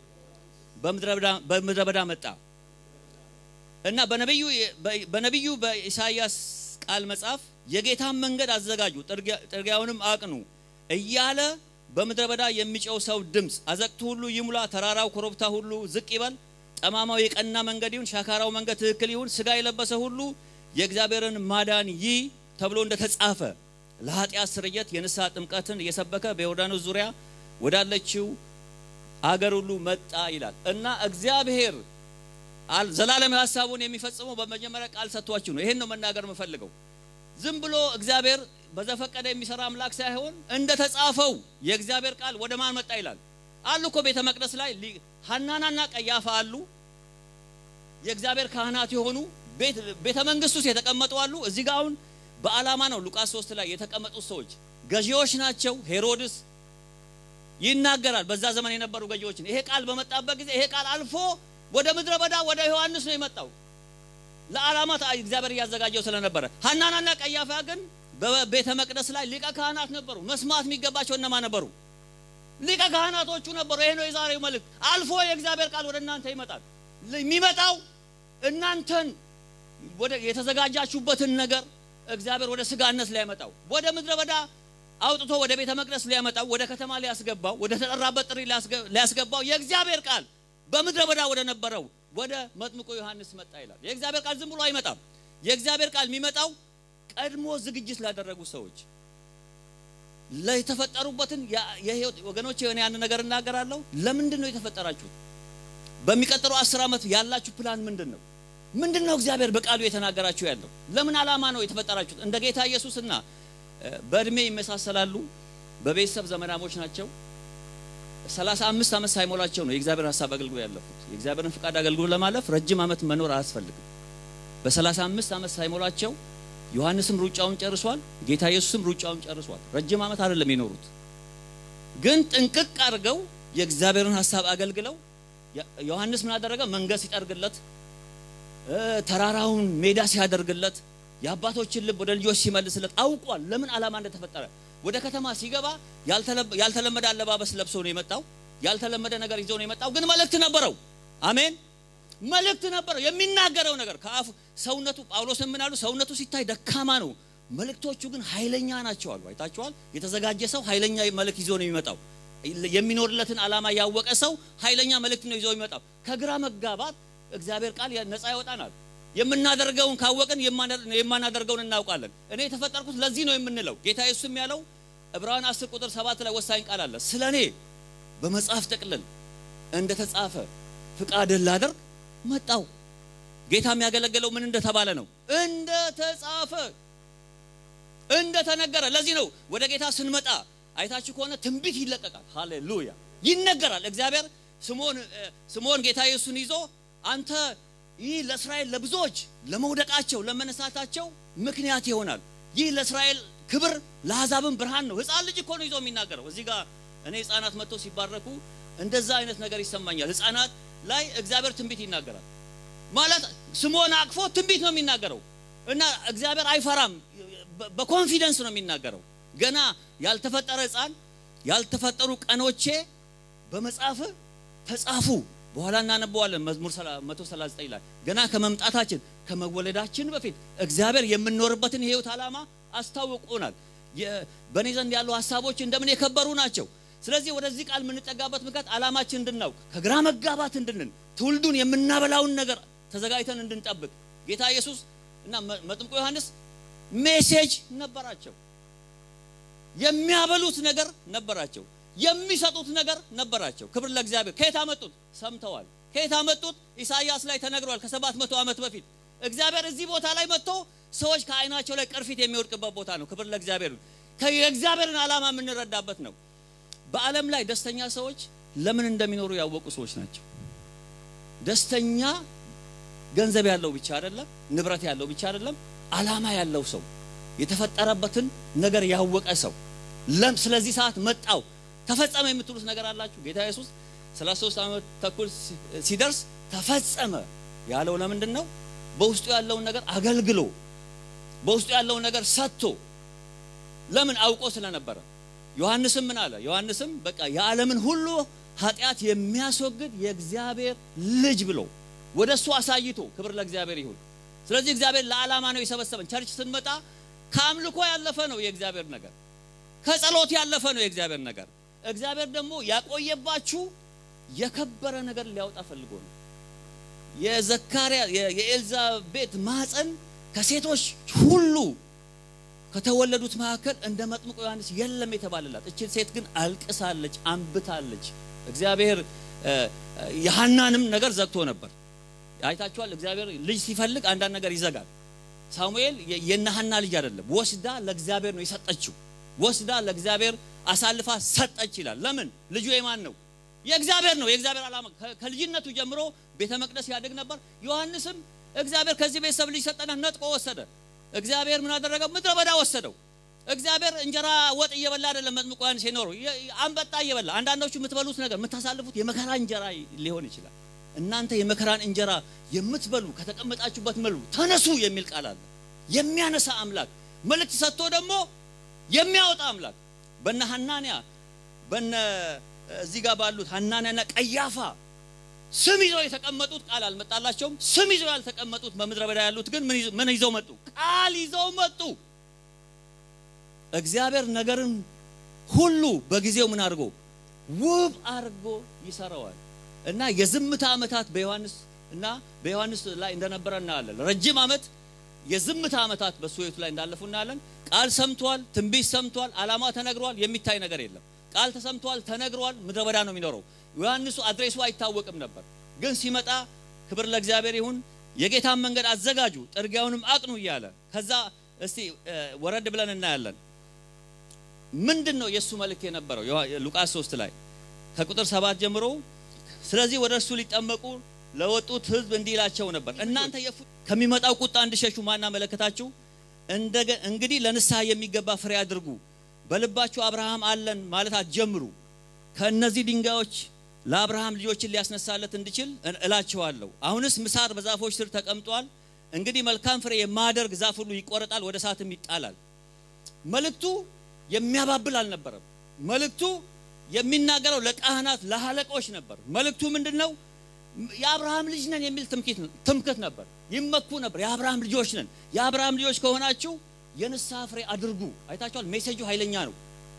በምድረ በዳ መጣ እና በነቢዩ በነቢዩ በኢሳይያስ ቃል መጽሐፍ የጌታን መንገድ አዘጋጁ፣ ጥርጊያውንም አቅኑ እያለ በምድረ በዳ የሚጨው ሰው ድምፅ አዘቅቱ ሁሉ ይሙላ፣ ተራራው ኮረብታ ሁሉ ዝቅ ይበል፣ ጠማማው የቀና መንገድ ይሁን፣ ሻካራው መንገድ ትክክል ይሁን፣ ስጋ የለበሰ ሁሉ የእግዚአብሔርን ማዳን ይይ ተብሎ እንደተጻፈ ለኃጢአት ስርየት የንስሐ ጥምቀትን እየሰበከ በዮርዳኖስ ዙሪያ ወዳለችው አገር ሁሉ መጣ ይላል እና እግዚአብሔር ዘላለም ሀሳቡን የሚፈጽመው በመጀመሪያ ቃል ሰጥቷችሁ ነው። ይሄን ነው መናገር የምፈልገው። ዝም ብሎ እግዚአብሔር በዘፈቀደ የሚሰራ አምላክ ሳይሆን እንደ ተጻፈው የእግዚአብሔር ቃል ወደ ማን መጣ ይላል አሉ እኮ ቤተ መቅደስ ላይ ሐናናና ቀያፋ አሉ። የእግዚአብሔር ካህናት የሆኑ ቤተ መንግስት ውስጥ የተቀመጡ አሉ። እዚህ ጋር አሁን በዓላማ ነው ሉቃስ 3 ላይ የተቀመጡት ሰዎች ገዢዎች ናቸው። ሄሮድስ ይናገራል በዛ ዘመን የነበሩ ገዢዎችን። ይሄ ቃል በመጣበት ጊዜ ይሄ ቃል አልፎ ወደ ምድረ በዳ ወደ ዮሐንስ ነው የመጣው ለዓላማ እግዚአብሔር እያዘጋጀው ስለነበረ። ሐናናና ቀያፋ ግን በቤተ መቅደስ ላይ ሊቀ ካህናት ነበሩ። መስማት የሚገባቸው እነማ ነበሩ? ሊቀ ካህናቶቹ ነበሩ። ይሄ ነው የዛሬው መልእክት። አልፎ የእግዚአብሔር ቃል ወደ እናንተ ይመጣል። የሚመጣው እናንተን ወደ የተዘጋጃችሁበትን ነገር እግዚአብሔር ወደ ስጋነት ሊያመጣው ወደ ምድረ በዳ አውጥቶ ወደ ቤተ መቅደስ ሊያመጣው ወደ ከተማ ሊያስገባው ወደ ተጠራበት ጥሪ ሊያስገባው የእግዚአብሔር ቃል በምድረ በዳ ወደ ነበረው ወደ መጥምቁ ዮሐንስ መጣ ይላል። የእግዚአብሔር ቃል ዝም ብሎ አይመጣም። የእግዚአብሔር ቃል የሚመጣው ቀድሞ ዝግጅት ላደረጉ ሰዎች የተፈጠሩበትን የህይወት ወገኖች የሆነ ያን ነገር እናገራለሁ። ለምንድን ነው የተፈጠራችሁት? በሚቀጥለው አስር ዓመት ያላችሁ ፕላን ምንድን ነው? ምንድን ነው እግዚአብሔር በቃሉ የተናገራችሁ ያለው? ለምን ዓላማ ነው የተፈጠራችሁት? እንደ ጌታ ኢየሱስና በእድሜ ይመሳሰላሉ፣ በቤተሰብ ዘመናሞች ናቸው። ሰላሳ አምስት ዓመት ሳይሞላቸው ነው የእግዚአብሔር ሀሳብ አገልግሎ ያለፉት። የእግዚአብሔርን ፍቃድ አገልግሎ ለማለፍ ረጅም ዓመት መኖር አያስፈልግም። በሰላሳ አምስት ዓመት ሳይሞላቸው ዮሐንስም ሩጫውን ጨርሷል፣ ጌታ ኢየሱስም ሩጫውን ጨርሷል። ረጅም ዓመት አይደለም የኖሩት፣ ግን ጥንቅቅ አድርገው የእግዚአብሔርን ሀሳብ አገልግለው ዮሐንስ ምን አደረገ? መንገድ ሲጠርግለት፣ ተራራውን ሜዳ ሲያደርግለት፣ የአባቶችን ልብ ወደ ልጆች ሲመልስለት አውቋል ለምን ዓላማ እንደተፈጠረ። ወደ ከተማ ሲገባ ያልተለመደ አለባበስ ለብሶ ነው የመጣው። ያልተለመደ ነገር ይዞ ነው የመጣው። ግን መልእክት ነበረው። አሜን። መልእክት ነበረው የሚናገረው ነገር ከአፉ ሰውነቱ ጳውሎስ ምን አሉ? ሰውነቱ ሲታይ ደካማ ነው፣ መልእክቶቹ ግን ኃይለኛ ናቸው አሉ። አይታችኋል። የተዘጋጀ ሰው ኃይለኛ መልእክት ይዞ ነው የሚመጣው። የሚኖርለትን ዓላማ ያወቀ ሰው ኃይለኛ መልእክት ነው ይዞ የሚመጣው። ከግራ መጋባት እግዚአብሔር ቃል ነፃ ያወጣናል። የምናደርገውን ካወቅን የማናደርገውን እናውቃለን። እኔ የተፈጠርኩት ለዚህ ነው የምንለው ጌታ ኢየሱስም ያለው ዕብራውያን 10 ቁጥር 7 ላይ ወሳኝ ቃል አለ። ስለ እኔ በመጽሐፍ ጠቅልል እንደ ተጻፈ ፍቃድን ላደርግ መጣው። ጌታ የሚያገለግለው ምን እንደተባለ ነው? እንደ ተጻፈ እንደ ተነገረ። ለዚህ ነው ወደ ጌታ ስንመጣ አይታችሁ ከሆነ ትንቢት ይለቀቃል። ሃሌሉያ ይነገራል። እግዚአብሔር ስምዖን ስምዖን ጌታ ኢየሱስን ይዞ አንተ ይህ ለእስራኤል ለብዙዎች ለመውደቃቸው ለመነሳታቸው ምክንያት ይሆናል። ይህ ለእስራኤል ክብር ለአሕዛብም ብርሃን ነው። ሕፃን ልጅ እኮ ነው ይዞ የሚናገረው። እዚህ ጋር እኔ ሕፃናት መጥተው ሲባረኩ እንደዛ አይነት ነገር ይሰማኛል። ሕፃናት ላይ እግዚአብሔር ትንቢት ይናገራል ማለት ስምዖን አቅፎ ትንቢት ነው የሚናገረው እና እግዚአብሔር አይፈራም። በኮንፊደንስ ነው የሚናገረው። ገና ያልተፈጠረ ሕፃን ያልተፈጠሩ ቀኖቼ በመጽሐፍ ተጻፉ። በኋላ እናነበዋለን። መዝሙር 139 ላይ ገና ከመምጣታችን ከመወለዳችን በፊት እግዚአብሔር የምንኖርበትን የህይወት ዓላማ አስታውቆናል። በእኔ ዘንድ ያሉ ሀሳቦች እንደምን የከበሩ ናቸው። ስለዚህ ወደዚህ ቃል የምንጠጋበት ምክንያት ዓላማችን እንድናውቅ ከግራ መጋባት እንድንን ትውልዱን የምናበላውን ነገር ተዘጋጅተን እንድንጠብቅ ጌታ ኢየሱስ እና መጥምቁ ዮሐንስ ሜሴጅ ነበራቸው። የሚያበሉት ነገር ነበራቸው። የሚሰጡት ነገር ነበራቸው። ክብር ለእግዚአብሔር። ከየት አመጡት? ሰምተዋል። ከየት አመጡት? ኢሳይያስ ላይ ተነግሯል። ከሰባት መቶ ዓመት በፊት እግዚአብሔር እዚህ ቦታ ላይ መጥቶ ሰዎች ከዓይናቸው ላይ ቅርፊት የሚወድቅበት ቦታ ነው። ክብር ለእግዚአብሔር። የእግዚአብሔርን ዓላማ የምንረዳበት ነው። በዓለም ላይ ደስተኛ ሰዎች ለምን እንደሚኖሩ ያወቁ ሰዎች ናቸው። ደስተኛ ገንዘብ ያለው ብቻ አይደለም፣ ንብረት ያለው ብቻ አይደለም፣ ዓላማ ያለው ሰው የተፈጠረበትን ነገር ያወቀ ሰው ለም ስለዚህ ሰዓት መጣው ተፈጸመ የምትሉት ነገር አላችሁ። ጌታ ኢየሱስ 33 ዓመት ተኩል ሲደርስ ተፈጸመ ያለው ለምንድን ነው? በውስጡ ያለውን ነገር አገልግሎ በውስጡ ያለውን ነገር ሰጥቶ ለምን አውቆ ስለነበረ። ዮሐንስም ምን አለ? ዮሐንስም በቃ የዓለምን ሁሉ ኃጢአት የሚያስወግድ የእግዚአብሔር ልጅ ብሎ ወደ እሱ አሳይቶ፣ ክብር ለእግዚአብሔር ይሁን። ስለዚህ እግዚአብሔር ለዓላማ ነው የሰበሰበን። ቸርች ስንመጣ ከአምልኮ ያለፈ ነው የእግዚአብሔር ነገር፣ ከጸሎት ያለፈ ነው የእግዚአብሔር ነገር። እግዚአብሔር ደግሞ ያቆየባችሁ የከበረ ነገር ሊያወጣ ፈልጎ ነው። የዘካርያ የኤልዛቤት ማፀን ከሴቶች ሁሉ ከተወለዱት መካከል እንደ መጥምቁ ዮሐንስ የለም የተባለላት። እቺ ሴት ግን አልቅሳለች፣ አንብታለች። እግዚአብሔር የሐናንም ነገር ዘግቶ ነበር። አይታችኋል። እግዚአብሔር ልጅ ሲፈልግ አንዳንድ ነገር ይዘጋል። ሳሙኤል የነ ሐና ልጅ አይደለም፣ ወስዳ ለእግዚአብሔር ነው የሰጠችው። ወስዳ ለእግዚአብሔር አሳልፋ ሰጠች ይላል። ለምን? ልጁ የማን ነው? የእግዚአብሔር ነው። የእግዚአብሔር ዓላማ ከልጅነቱ ጀምሮ ቤተ መቅደስ ያድግ ነበር። ዮሐንስም እግዚአብሔር ከዚህ ቤተሰብ ልጅ ሰጠና ነጥቆ ወሰደ። እግዚአብሔር ምን አደረገው? ምድረ በዳ ወሰደው። እግዚአብሔር እንጀራ ወጥ እየበላ አይደለም መጥምቁ ዮሐንስ የኖረው አንበጣ እየበላ። አንዳንዶቹ የምትበሉት ነገር የምታሳልፉት የመከራ እንጀራ ሊሆን ይችላል። እናንተ የመከራን እንጀራ የምትበሉ ከተቀመጣችሁበት መሉ ተነሱ የሚል ቃል አለ። የሚያነሳ አምላክ መልእክት ሰጥቶ ደግሞ የሚያወጣ አምላክ በነ ሐናንያ በነ እዚህ ጋር ባሉት ሐናንያና ቀያፋ ስም ይዘው የተቀመጡት ቃል አልመጣላቸውም። ስም ይዘው ያልተቀመጡት በምድረ በዳ ያሉት ግን ምን ይዘው መጡ? ቃል ይዘው መጡ። እግዚአብሔር ነገርን ሁሉ በጊዜው ምን አድርጎ ውብ አድርጎ ይሰራዋል። እና የዝምታ ዓመታት በዮሐንስ እና በዮሐንስ ላይ እንደነበረ እናያለን። ረጅም ዓመት የዝምታ ዓመታት በሱ ሕይወት ላይ እንዳለፉ እናያለን። ቃል ሰምቷል፣ ትንቢት ሰምቷል፣ ዓላማ ተነግሯል። የሚታይ ነገር የለም። ቃል ተሰምቷል፣ ተነግሯል። ምድረ በዳ ነው የሚኖረው። ዮሐንሱ አድሬሱ አይታወቅም ነበር። ግን ሲመጣ ክብር ለእግዚአብሔር ይሁን የጌታን መንገድ አዘጋጁ፣ ጥርጊያውንም አቅኑ እያለ ከዛ እስቲ ወረድ ብለን እናያለን። ምንድን ነው የእሱ መልእክት የነበረው? ሉቃስ 3 ላይ ከቁጥር ሰባት ጀምሮ ስለዚህ ወደ እርሱ ሊጠመቁ ለወጡት ሕዝብ እንዲህ ይላቸው ነበር፣ እናንተ ከሚመጣው ቁጣ እንድሸሹ ማን አመለከታችሁ? እንግዲህ ለንስሐ የሚገባ ፍሬ አድርጉ። በልባችሁ አብርሃም አለን ማለት አትጀምሩ። ከእነዚህ ድንጋዮች ለአብርሃም ልጆችን ሊያስነሳለት እንዲችል እላቸዋለሁ። አሁንስ ምሳር በዛፎች ስር ተቀምጧል። እንግዲህ መልካም ፍሬ የማያደርግ ዛፍ ሁሉ ይቆረጣል፣ ወደ እሳትም ይጣላል። መልእክቱ የሚያባብል አልነበረም። መልእክቱ የሚናገረው ለካህናት ለአለቆች ነበር። መልእክቱ ምንድን ነው? የአብርሃም ልጅ ነን የሚል ትምክት ነበር። ይመኩ ነበር። የአብርሃም ልጆች ነን። የአብርሃም ልጆች ከሆናችሁ የንስሐ ፍሬ አድርጉ። አይታችኋል። ሜሴጁ ኃይለኛ ነው።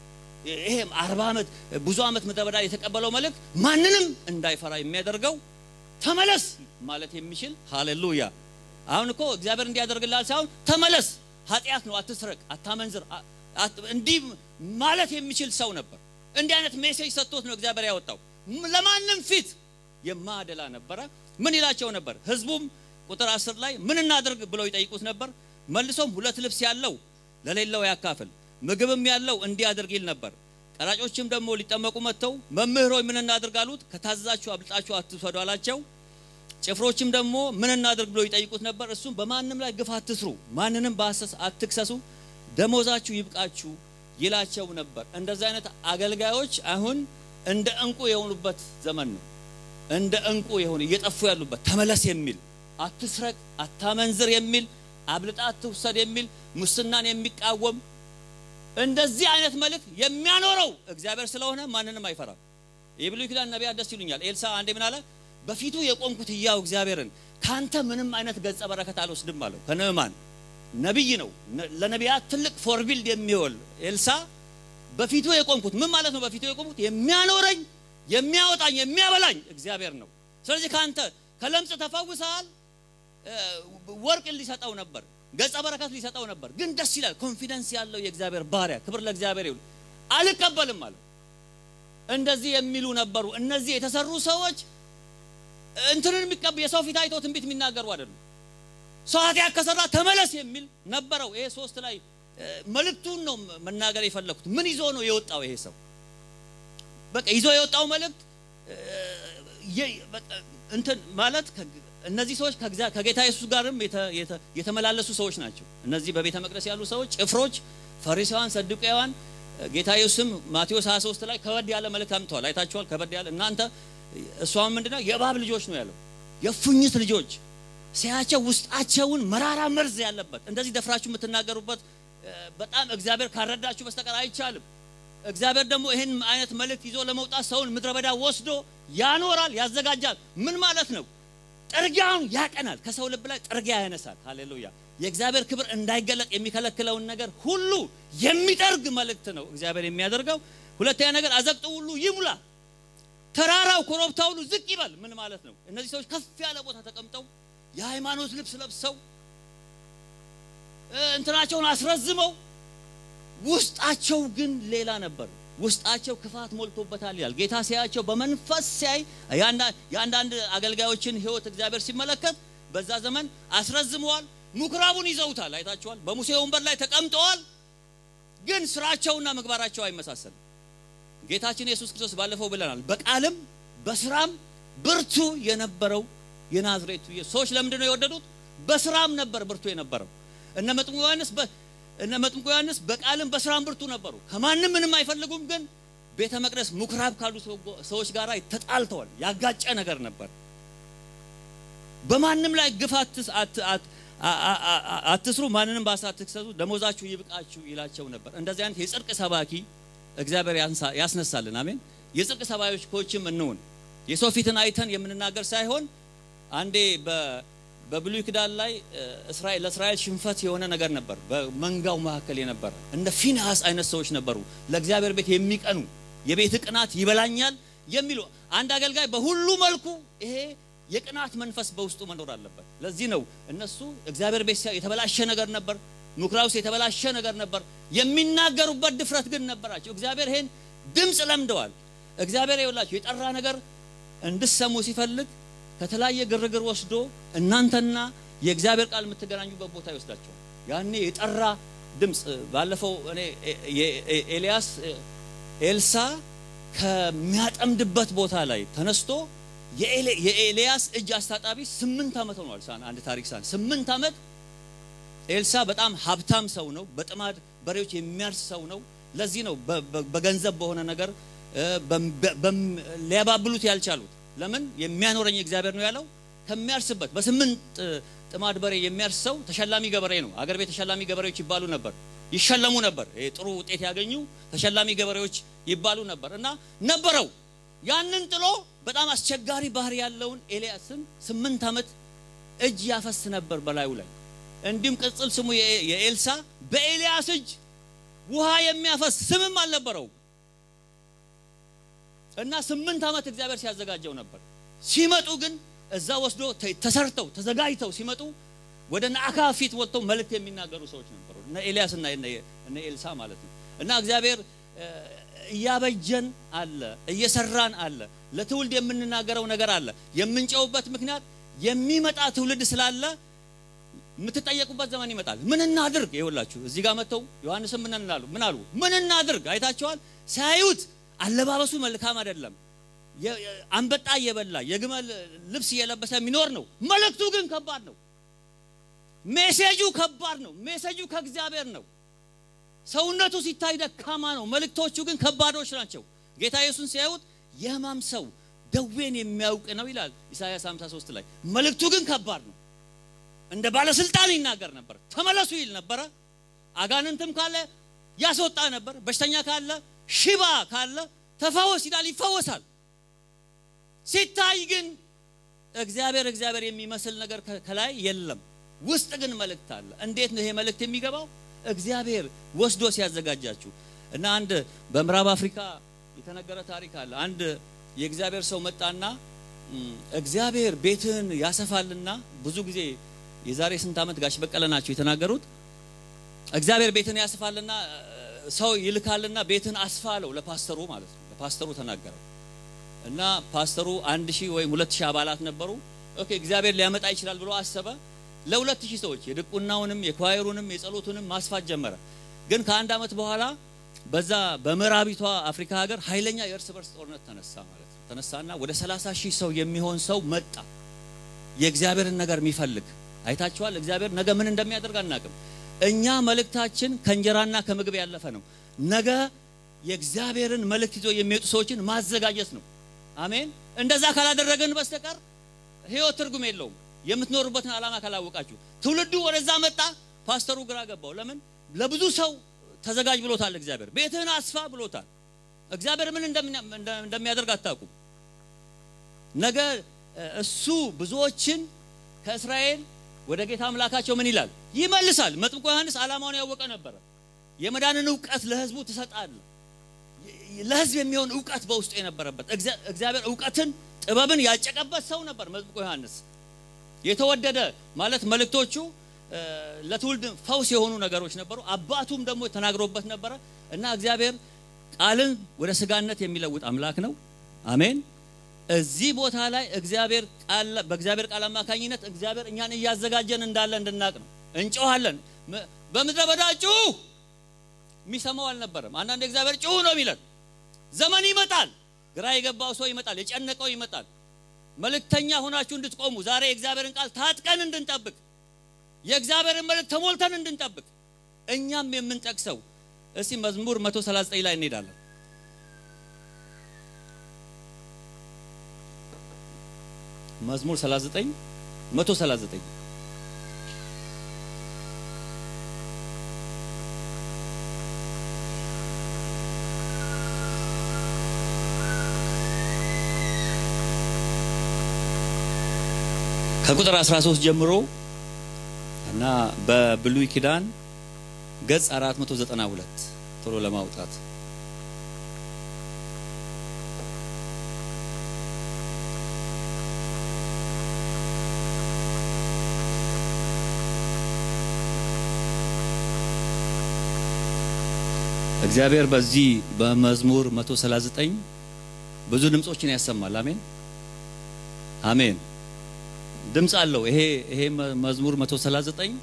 ይሄም አርባ ዓመት ብዙ ዓመት ምድረ በዳ የተቀበለው መልእክት ማንንም እንዳይፈራ የሚያደርገው ተመለስ ማለት የሚችል ሃሌሉያ። አሁን እኮ እግዚአብሔር እንዲያደርግላል ሳይሆን ተመለስ፣ ኃጢአት ነው፣ አትስረቅ፣ አታመንዝር፣ እንዲህ ማለት የሚችል ሰው ነበር። እንዲህ አይነት ሜሴጅ ሰጥቶት ነው እግዚአብሔር ያወጣው። ለማንም ፊት የማደላ ነበረ። ምን ይላቸው ነበር? ህዝቡም ቁጥር አስር ላይ ምን እናድርግ ብለው ይጠይቁት ነበር። መልሶም ሁለት ልብስ ያለው ለሌለው ያካፍል፣ ምግብም ያለው እንዲያደርግ ይል ነበር። ቀራጮችም ደግሞ ሊጠመቁ መጥተው መምህር ሆይ ምን እናድርግ አሉት። ከታዘዛችሁ አብልጣችሁ አትውሰዱ አላቸው። ጭፍሮችም ደግሞ ምን እናድርግ ብለው ይጠይቁት ነበር። እሱም በማንም ላይ ግፍ አትስሩ፣ ማንንም በሐሰት አትክሰሱ፣ ደሞዛችሁ ይብቃችሁ ይላቸው ነበር። እንደዚህ አይነት አገልጋዮች አሁን እንደ እንቁ የሆኑበት ዘመን ነው። እንደ እንቁ የሆኑ እየጠፉ ያሉበት ተመለስ የሚል አትስረቅ፣ አታመንዝር የሚል አብልጣ አትውሰድ የሚል ሙስናን የሚቃወም እንደዚህ አይነት መልእክት የሚያኖረው እግዚአብሔር ስለሆነ ማንንም አይፈራም። የብሉይ ኪዳን ነቢያት ደስ ይሉኛል። ኤልሳ አንዴ ምን አለ? በፊቱ የቆምኩት ሕያው እግዚአብሔርን ካንተ ምንም አይነት ገጸ በረከት አልወስድም አለው። ከነዕማን ነቢይ ነው። ለነቢያት ትልቅ ፎርቢልድ የሚሆን ኤልሳ በፊቱ የቆምኩት ምን ማለት ነው? በፊቱ የቆምኩት የሚያኖረኝ የሚያወጣኝ የሚያበላኝ እግዚአብሔር ነው። ስለዚህ ካንተ ከለምጽ ተፈውሰሃል። ወርቅ ሊሰጠው ነበር፣ ገጸ በረከት ሊሰጠው ነበር። ግን ደስ ይላል። ኮንፊደንስ ያለው የእግዚአብሔር ባሪያ ክብር ለእግዚአብሔር ይሁን። አልቀበልም አለ። እንደዚህ የሚሉ ነበሩ። እነዚህ የተሰሩ ሰዎች እንትንን የሚቀብ የሰው ፊት አይቶ ትንቢት የሚናገሩ አይደሉም። ሰው ኃጢአት ከሰራ ተመለስ የሚል ነበረው። ይሄ ሶስት ላይ መልእክቱን ነው መናገር የፈለኩት። ምን ይዞ ነው የወጣው ይሄ ሰው? በቃ ይዞ የወጣው መልእክት እንትን ማለት እነዚህ ሰዎች ከጌታ ኢየሱስ ጋርም የተመላለሱ ሰዎች ናቸው። እነዚህ በቤተ መቅደስ ያሉ ሰዎች ጭፍሮች፣ ፈሪሳውያን፣ ሰዱቃውያን ጌታ ኢየሱስም ማቴዎስ 23 ላይ ከበድ ያለ መልእክት አምጥተዋል። አይታችኋል። ከበድ ያለ እናንተ እሷም ምንድነው የእባብ ልጆች ነው ያለው፣ የፉኝት ልጆች ሲያቸው ውስጣቸውን መራራ መርዝ ያለበት እንደዚህ ደፍራችሁ የምትናገሩበት በጣም እግዚአብሔር ካረዳችሁ በስተቀር አይቻልም። እግዚአብሔር ደግሞ ይህን አይነት መልእክት ይዞ ለመውጣት ሰውን ምድረ በዳ ወስዶ ያኖራል፣ ያዘጋጃል። ምን ማለት ነው? ጥርጊያውን ያቀናል። ከሰው ልብ ላይ ጥርጊያ ያነሳል። ሃሌሉያ! የእግዚአብሔር ክብር እንዳይገለጥ የሚከለክለውን ነገር ሁሉ የሚጠርግ መልእክት ነው እግዚአብሔር የሚያደርገው። ሁለተኛ ነገር አዘቅጡ ሁሉ ይሙላ፣ ተራራው ኮረብታ ሁሉ ዝቅ ይበል። ምን ማለት ነው? እነዚህ ሰዎች ከፍ ያለ ቦታ ተቀምጠው የሃይማኖት ልብስ ለብሰው እንትናቸውን አስረዝመው ውስጣቸው ግን ሌላ ነበር። ውስጣቸው ክፋት ሞልቶበታል ይላል። ጌታ ሲያያቸው በመንፈስ ሲያይ የአንዳንድ አገልጋዮችን ሕይወት እግዚአብሔር ሲመለከት በዛ ዘመን አስረዝመዋል። ምኩራቡን ይዘውታል። አይታችኋል። በሙሴ ወንበር ላይ ተቀምጠዋል። ግን ስራቸውና ምግባራቸው አይመሳሰልም። ጌታችን ኢየሱስ ክርስቶስ ባለፈው ብለናል። በቃልም በስራም ብርቱ የነበረው የናዝሬቱ ሰዎች ለምንድን ነው የወደዱት? በስራም ነበር ብርቱ የነበረው። እነ መጥምቁ ዮሐንስ እነ መጥምቁ ዮሐንስ በቃልም በስራም ብርቱ ነበሩ። ከማንም ምንም አይፈልጉም። ግን ቤተ መቅደስ ምኩራብ ካሉ ሰዎች ጋር ተጣልተዋል። ያጋጨ ነገር ነበር። በማንም ላይ ግፍ አትስሩ፣ ማንንም በሐሰት አትክሰሱ፣ ደሞዛችሁ ይብቃችሁ ይላቸው ነበር። እንደዚህ አይነት የጽድቅ ሰባኪ እግዚአብሔር ያስነሳልን። አሜን። የጽድቅ ሰባኪዎችም እንሁን። የሰው ፊትን አይተን የምንናገር ሳይሆን አንዴ በብሉይ ኪዳን ላይ እስራኤል ለእስራኤል ሽንፈት የሆነ ነገር ነበር። በመንጋው መካከል የነበረ እንደ ፊንሃስ አይነት ሰዎች ነበሩ፣ ለእግዚአብሔር ቤት የሚቀኑ የቤት ቅናት ይበላኛል የሚሉ አንድ አገልጋይ በሁሉ መልኩ ይሄ የቅናት መንፈስ በውስጡ መኖር አለበት። ለዚህ ነው እነሱ እግዚአብሔር ቤት የተበላሸ ነገር ነበር፣ ምኩራብ ውስጥ የተበላሸ ነገር ነበር። የሚናገሩበት ድፍረት ግን ነበራቸው። እግዚአብሔር ይሄን ድምፅ ለምደዋል። እግዚአብሔር ይኸውላችሁ የጠራ ነገር እንድሰሙ ሲፈልግ ከተለያየ ግርግር ወስዶ እናንተና የእግዚአብሔር ቃል የምትገናኙበት ቦታ ይወስዳቸዋል። ያኔ የጠራ ድምፅ ባለፈው እኔ ኤልያስ ኤልሳ ከሚያጠምድበት ቦታ ላይ ተነስቶ የኤልያስ እጅ አስታጣቢ ስምንት ዓመት ሆኗል። ሳን አንድ ታሪክ ሳን ስምንት ዓመት ኤልሳ በጣም ሀብታም ሰው ነው። በጥማድ በሬዎች የሚያርስ ሰው ነው። ለዚህ ነው በገንዘብ በሆነ ነገር ሊያባብሉት ያልቻሉት። ለምን የሚያኖረኝ እግዚአብሔር ነው ያለው። ከሚያርስበት በስምንት ጥማድ በሬ የሚያርስ ሰው ተሸላሚ ገበሬ ነው። አገር ቤት ተሸላሚ ገበሬዎች ይባሉ ነበር፣ ይሸለሙ ነበር። ጥሩ ውጤት ያገኙ ተሸላሚ ገበሬዎች ይባሉ ነበር እና ነበረው ያንን ጥሎ በጣም አስቸጋሪ ባህሪ ያለውን ኤልያስን ስምንት ዓመት እጅ ያፈስ ነበር በላዩ ላይ። እንዲሁም ቅጽል ስሙ የኤልሳ በኤልያስ እጅ ውሃ የሚያፈስ ስምም አልነበረው እና ስምንት ዓመት እግዚአብሔር ሲያዘጋጀው ነበር። ሲመጡ ግን እዛ ወስዶ ተሰርተው ተዘጋጅተው ሲመጡ ወደ ነአካ ፊት ወጥተው መልእክት የሚናገሩ ሰዎች ነበሩ። እነ ኤልያስ እና እነ ኤልሳ ማለት ነው እና እግዚአብሔር እያበጀን አለ፣ እየሰራን አለ። ለትውልድ የምንናገረው ነገር አለ። የምንጨውበት ምክንያት የሚመጣ ትውልድ ስላለ የምትጠየቁበት ዘመን ይመጣል። ምን እናድርግ? ይኸውላችሁ እዚህ ጋር መጥተው ዮሐንስም ምን እናሉ ምን አሉ? ምን እናድርግ? አይታቸዋል። ሳያዩት አለባበሱ መልካም አይደለም። አንበጣ እየበላ የግመል ልብስ እየለበሰ የሚኖር ነው። መልእክቱ ግን ከባድ ነው። ሜሴጁ ከባድ ነው። ሜሴጁ ከእግዚአብሔር ነው። ሰውነቱ ሲታይ ደካማ ነው። መልእክቶቹ ግን ከባዶች ናቸው። ጌታ ኢየሱስን ሲያዩት የሕማም ሰው ደዌን የሚያውቅ ነው ይላል ኢሳይያስ 53 ላይ። መልእክቱ ግን ከባድ ነው። እንደ ባለስልጣን ይናገር ነበር። ተመለሱ ይል ነበረ። አጋንንትም ካለ ያስወጣ ነበር። በሽተኛ ካለ፣ ሽባ ካለ ተፈወስ ይላል፣ ይፈወሳል። ሲታይ ግን እግዚአብሔር እግዚአብሔር የሚመስል ነገር ከላይ የለም። ውስጥ ግን መልእክት አለ። እንዴት ነው ይሄ መልእክት የሚገባው? እግዚአብሔር ወስዶ ሲያዘጋጃችሁ እና አንድ በምዕራብ አፍሪካ የተነገረ ታሪክ አለ። አንድ የእግዚአብሔር ሰው መጣና እግዚአብሔር ቤትህን ያሰፋልና ብዙ ጊዜ የዛሬ ስንት ዓመት ጋሽ በቀለ ናቸው የተናገሩት። እግዚአብሔር ቤትን ያስፋልና ሰው ይልካልና ቤትን አስፋ አለው ለፓስተሩ ማለት ነው። ፓስተሩ ተናገረው እና ፓስተሩ አንድ ሺህ ወይም ሁለት ሺህ አባላት ነበሩ። ኦኬ እግዚአብሔር ሊያመጣ ይችላል ብሎ አሰበ። ለሁለት ሺህ ሰዎች የድቁናውንም የኳየሩንም የጸሎቱንም ማስፋት ጀመረ። ግን ከአንድ ዓመት በኋላ በዛ በምዕራቢቷ አፍሪካ ሀገር ኃይለኛ የእርስ በርስ ጦርነት ተነሳ ማለት ነው። ተነሳና ወደ 30 ሺህ ሰው የሚሆን ሰው መጣ። የእግዚአብሔርን ነገር የሚፈልግ አይታችኋል። እግዚአብሔር ነገ ምን እንደሚያደርግ አናቅም። እኛ መልእክታችን ከእንጀራና ከምግብ ያለፈ ነው። ነገ የእግዚአብሔርን መልእክት ይዞ የሚወጡ ሰዎችን ማዘጋጀት ነው። አሜን። እንደዛ ካላደረገን በስተቀር ህይወት ትርጉም የለውም። የምትኖሩበትን ዓላማ ካላወቃችሁ ትውልዱ ወደዛ መጣ። ፓስተሩ ግራ ገባው። ለምን ለብዙ ሰው ተዘጋጅ ብሎታል። እግዚአብሔር ቤትህን አስፋ ብሎታል። እግዚአብሔር ምን እንደሚያደርግ አታውቁም። ነገ እሱ ብዙዎችን ከእስራኤል ወደ ጌታ አምላካቸው ምን ይላል ይመልሳል። መጥምቁ ዮሐንስ ዓላማውን ያወቀ ነበረ። የመዳንን እውቀት ለህዝቡ ትሰጣለህ። ለህዝብ የሚሆን እውቀት በውስጡ የነበረበት እግዚአብሔር እውቀትን ጥበብን ያጨቀበት ሰው ነበር መጥምቁ ዮሐንስ። የተወደደ ማለት መልእክቶቹ ለትውልድ ፈውስ የሆኑ ነገሮች ነበሩ። አባቱም ደግሞ ተናግሮበት ነበረ እና እግዚአብሔር ቃልን ወደ ስጋነት የሚለውጥ አምላክ ነው። አሜን። እዚህ ቦታ ላይ እግዚአብሔር ቃል በእግዚአብሔር ቃል አማካኝነት እግዚአብሔር እኛን እያዘጋጀን እንዳለ እንድናቅ ነው። እንጮሃለን። በምድረ በዳ ጩሁ፣ የሚሰማው አልነበረም። አንዳንድ እግዚአብሔር ጩሁ ነው የሚለን። ዘመን ይመጣል፣ ግራ የገባው ሰው ይመጣል፣ የጨነቀው ይመጣል። መልእክተኛ ሆናችሁ እንድትቆሙ ዛሬ የእግዚአብሔርን ቃል ታጥቀን እንድንጠብቅ የእግዚአብሔርን መልእክት ተሞልተን እንድንጠብቅ እኛም የምንጠቅሰው እስቲ መዝሙር 139 ላይ እንሄዳለን። መዝሙር 39 139 ከቁጥር 13 ጀምሮ እና በብሉይ ኪዳን ገጽ 492 ቶሎ ለማውጣት እግዚአብሔር በዚህ በመዝሙር 139 ብዙ ድምጾችን ያሰማል። አሜን አሜን። ድምፅ አለው። ይሄ ይሄ መዝሙር 139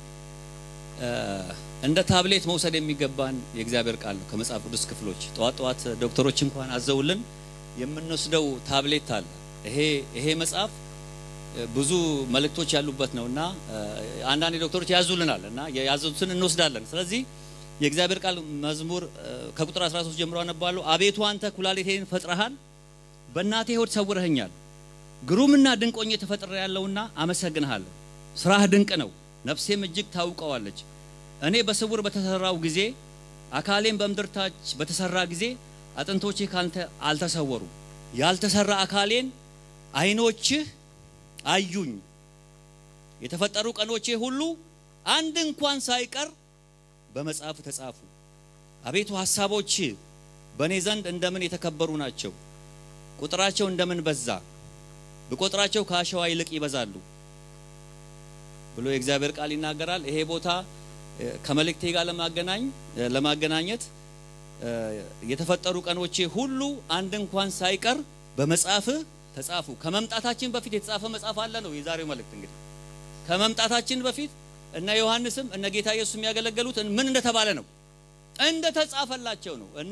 እንደ ታብሌት መውሰድ የሚገባን የእግዚአብሔር ቃል ነው። ከመጽሐፍ ቅዱስ ክፍሎች ጠዋት ጠዋት ዶክተሮች እንኳን አዘውልን የምንወስደው ታብሌት አለ። ይሄ ይሄ መጽሐፍ ብዙ መልእክቶች ያሉበት ነውና አንዳንድ ዶክተሮች ያዙልናል እና ያዘዙትን እንወስዳለን። ስለዚህ የእግዚአብሔር ቃል መዝሙር ከቁጥር 13 ጀምሮ አነባለሁ። አቤቱ አንተ ኩላሊቴን ፈጥረሃል፣ በእናቴ ሆድ ሰውረኸኛል። ግሩምና ድንቅ ሆኜ ተፈጥሬ ያለውና አመሰግንሃለሁ። ስራህ ድንቅ ነው፣ ነፍሴም እጅግ ታውቀዋለች። እኔ በስውር በተሰራው ጊዜ አካሌም በምድር ታች በተሰራ ጊዜ አጥንቶቼ ካንተ አልተሰወሩ። ያልተሰራ አካሌን ዓይኖችህ አዩኝ። የተፈጠሩ ቀኖቼ ሁሉ አንድ እንኳን ሳይቀር በመጽሐፍ ተጻፉ። አቤቱ ሐሳቦች በእኔ ዘንድ እንደምን የተከበሩ ናቸው! ቁጥራቸው እንደምን በዛ! ብቆጥራቸው ከአሸዋ ይልቅ ይበዛሉ ብሎ የእግዚአብሔር ቃል ይናገራል። ይሄ ቦታ ከመልእክቴ ጋር ለማገናኝ ለማገናኘት የተፈጠሩ ቀኖቼ ሁሉ አንድ እንኳን ሳይቀር በመጽሐፍ ተጻፉ። ከመምጣታችን በፊት የተጻፈ መጽሐፍ አለ ነው የዛሬው መልእክት። እንግዲህ ከመምጣታችን በፊት እነ ዮሐንስም እነ ጌታ ኢየሱስ የሚያገለገሉት ምን እንደተባለ ነው እንደተጻፈላቸው ነው። እና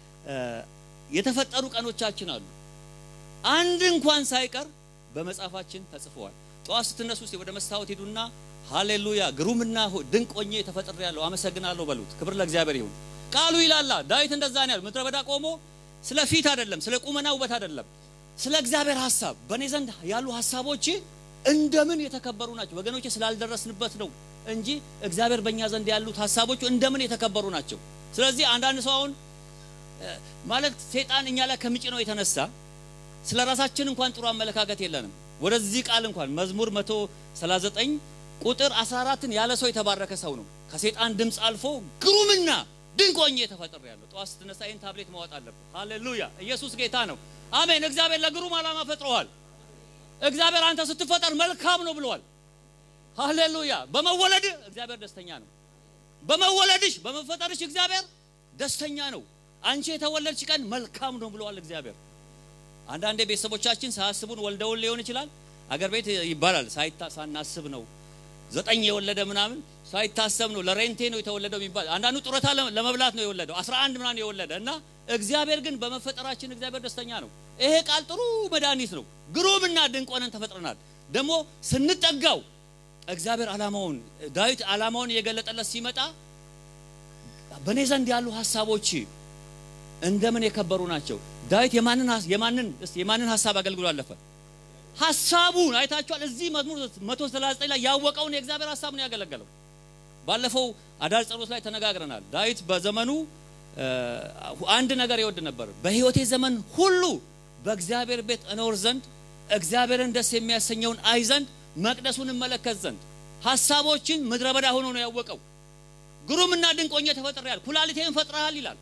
የተፈጠሩ ቀኖቻችን አሉ አንድ እንኳን ሳይቀር በመጽሐፋችን ተጽፈዋል። ጠዋት ስትነሱ እስቲ ወደ መስታወት ሄዱና ሃሌሉያ ግሩምና ድንቅ ሆኜ ተፈጥሬያለሁ አመሰግናለሁ በሉት። ክብር ለእግዚአብሔር ይሁን። ቃሉ ይላላ ዳዊት እንደዛ ነው ያለው። ምድረ በዳ ቆሞ ስለ ፊት አይደለም፣ ስለ ቁመና ውበት አይደለም፣ ስለ እግዚአብሔር ሐሳብ በእኔ ዘንድ ያሉ ሐሳቦች እንደምን የተከበሩ ናቸው። ወገኖቼ ስላልደረስንበት ነው እንጂ እግዚአብሔር በእኛ ዘንድ ያሉት ሐሳቦቹ እንደምን የተከበሩ ናቸው። ስለዚህ አንዳንድ ሰው አሁን ማለት ሴጣን እኛ ላይ ከሚጭነው የተነሳ ስለ ራሳችን እንኳን ጥሩ አመለካከት የለንም። ወደዚህ ቃል እንኳን መዝሙር 139 ቁጥር 14ን ያለ ሰው የተባረከ ሰው ነው። ከሴጣን ድምፅ አልፎ ግሩምና ድንቅ ሆኜ ተፈጥሬያለሁ። ጠዋት ስትነሳ ይህን ታብሌት ማወጥ አለብህ። ሃሌሉያ! ኢየሱስ ጌታ ነው። አሜን። እግዚአብሔር ለግሩም ዓላማ ፈጥሮሃል። እግዚአብሔር አንተ ስትፈጠር መልካም ነው ብለዋል። ሃሌሉያ! በመወለድ እግዚአብሔር ደስተኛ ነው። በመወለድሽ በመፈጠርሽ እግዚአብሔር ደስተኛ ነው። አንቺ የተወለድሽ ቀን መልካም ነው ብለዋል እግዚአብሔር። አንዳንዴ ቤተሰቦቻችን ሳያስቡን ወልደውን ሊሆን ይችላል። አገር ቤት ይባላል ሳይታ ሳናስብ ነው ዘጠኝ የወለደ ምናምን ሳይታሰብ ነው ለሬንቴ ነው የተወለደው የሚባል አንዳንዱ ጡረታ ለመብላት ነው የወለደው 11 ምናምን የወለደ እና እግዚአብሔር ግን በመፈጠራችን እግዚአብሔር ደስተኛ ነው። ይሄ ቃል ጥሩ መድኃኒት ነው። ግሩምና ድንቅ ሆነን ተፈጥረናል። ደግሞ ስንጠጋው እግዚአብሔር ዓላማውን ዳዊት ዓላማውን እየገለጠለት ሲመጣ በእኔ ዘንድ ያሉ ሀሳቦች እንደምን የከበሩ ናቸው። ዳዊት የማንን የማንን የማንን ሀሳብ አገልግሎ አለፈ? ሀሳቡን አይታችኋል። እዚህ መዝሙር 139 ላይ ያወቀውን የእግዚአብሔር ሀሳብ ነው ያገለገለው። ባለፈው አዳር ጸሎት ላይ ተነጋግረናል። ዳዊት በዘመኑ አንድ ነገር ይወድ ነበር። በሕይወቴ ዘመን ሁሉ በእግዚአብሔር ቤት እኖር ዘንድ እግዚአብሔርን ደስ የሚያሰኘውን አይ ዘንድ መቅደሱን እመለከት ዘንድ ሀሳቦችን ምድረ በዳ ሆኖ ነው ያወቀው። ግሩምና ድንቅ ሆኜ ተፈጥሬያለሁ፣ ኩላሊቴን ፈጥረሃል ይላል።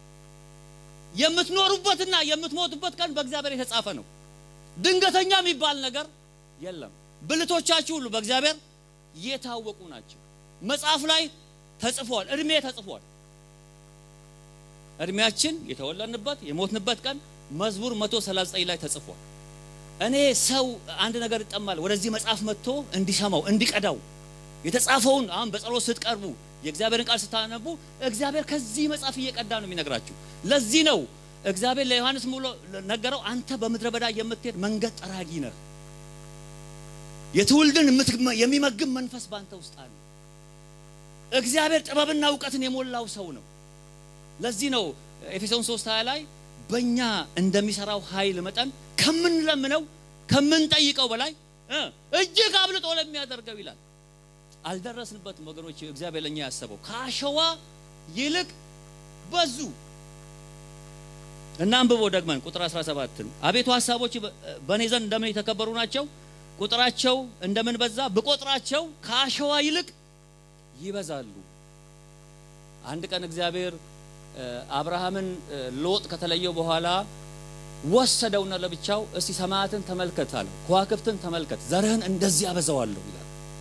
የምትኖሩበትና የምትሞቱበት ቀን በእግዚአብሔር የተጻፈ ነው። ድንገተኛ የሚባል ነገር የለም። ብልቶቻችሁ ሁሉ በእግዚአብሔር የታወቁ ናቸው። መጽሐፍ ላይ ተጽፏል። እድሜ ተጽፏል። እድሜያችን የተወለድንበት የሞትንበት ቀን መዝሙር 139 ላይ ተጽፏል። እኔ ሰው አንድ ነገር ይጠማል ወደዚህ መጽሐፍ መጥቶ እንዲሰማው እንዲቀዳው የተጻፈውን አሁን በጸሎት ስትቀርቡ የእግዚአብሔርን ቃል ስታነቡ እግዚአብሔር ከዚህ መጽሐፍ እየቀዳ ነው የሚነግራችሁ። ለዚህ ነው እግዚአብሔር ለዮሐንስ ሙሉ ነገረው፣ አንተ በምድረ በዳ የምትሄድ መንገድ ጠራጊ ነህ። የትውልድን የሚመግብ መንፈስ ባንተ ውስጥ አለ። እግዚአብሔር ጥበብና እውቀትን የሞላው ሰው ነው። ለዚህ ነው ኤፌሶን 3 20 ላይ በእኛ እንደሚሰራው ኃይል መጠን ከምንለምነው ከምንጠይቀው በላይ እጅግ አብልጦ ለሚያደርገው ይላል። አልደረስንበትም ወገኖች። እግዚአብሔር ለኛ ያሰበው ከአሸዋ ይልቅ በዙ እና አንብቦ ደግመን ቁጥር 17 አቤቱ ሀሳቦች በእኔ ዘንድ እንደምን የተከበሩ ናቸው፣ ቁጥራቸው እንደምን በዛ፣ ብቆጥራቸው ከአሸዋ ይልቅ ይበዛሉ። አንድ ቀን እግዚአብሔር አብርሃምን ሎጥ ከተለየው በኋላ ወሰደውና ለብቻው እስቲ ሰማያትን ተመልከት አለው፣ ከዋክብትን ተመልከት፣ ዘርህን እንደዚህ አበዛዋለሁ ይላል።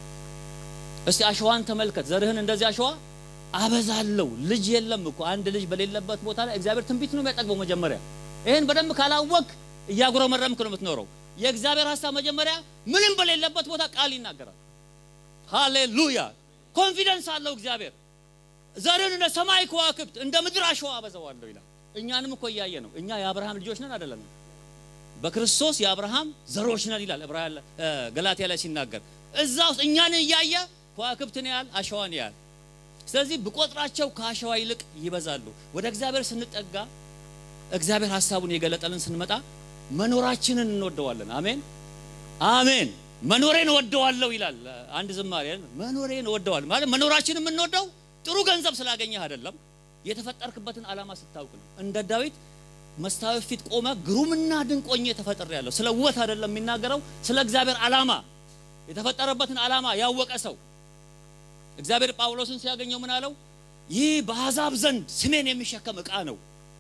እስቲ አሸዋን ተመልከት፣ ዘርህን እንደዚህ አሸዋ አበዛለሁ። ልጅ የለም እኮ አንድ ልጅ በሌለበት ቦታ ላይ እግዚአብሔር ትንቢት ነው የሚያጠግበው። መጀመሪያ ይህን በደንብ ካላወቅ እያጉረመረምክ ነው የምትኖረው። የእግዚአብሔር ሀሳብ መጀመሪያ ምንም በሌለበት ቦታ ቃል ይናገራል። ሃሌሉያ! ኮንፊደንስ አለው እግዚአብሔር። ዘርን እንደ ሰማይ ከዋክብት እንደ ምድር አሸዋ አበዛዋለሁ ይላል። እኛንም እኮ እያየ ነው። እኛ የአብርሃም ልጆች ነን አይደለም? በክርስቶስ የአብርሃም ዘሮች ነን ይላል ገላትያ ላይ ሲናገር። እዛ ውስጥ እኛን እያየ ከዋክብትን ያህል አሸዋን ያህል ስለዚህ ብቆጥራቸው ከአሸዋ ይልቅ ይበዛሉ። ወደ እግዚአብሔር ስንጠጋ እግዚአብሔር ሀሳቡን የገለጠልን ስንመጣ መኖራችንን እንወደዋለን። አሜን አሜን። መኖሬን እወደዋለሁ ይላል አንድ ዝማሬ። መኖሬን እወደዋለሁ ማለት መኖራችንን የምንወደው ጥሩ ገንዘብ ስላገኘህ አይደለም፣ የተፈጠርክበትን ዓላማ ስታውቅ ነው። እንደ ዳዊት መስታወት ፊት ቆመ ግሩምና ድንቅ ሆኜ ተፈጥሬያለሁ። ስለ ውበት አይደለም የሚናገረው፣ ስለ እግዚአብሔር ዓላማ የተፈጠረበትን ዓላማ ያወቀ ሰው እግዚአብሔር ጳውሎስን ሲያገኘው ምን አለው? ይህ በአሕዛብ ዘንድ ስሜን የሚሸከም ዕቃ ነው።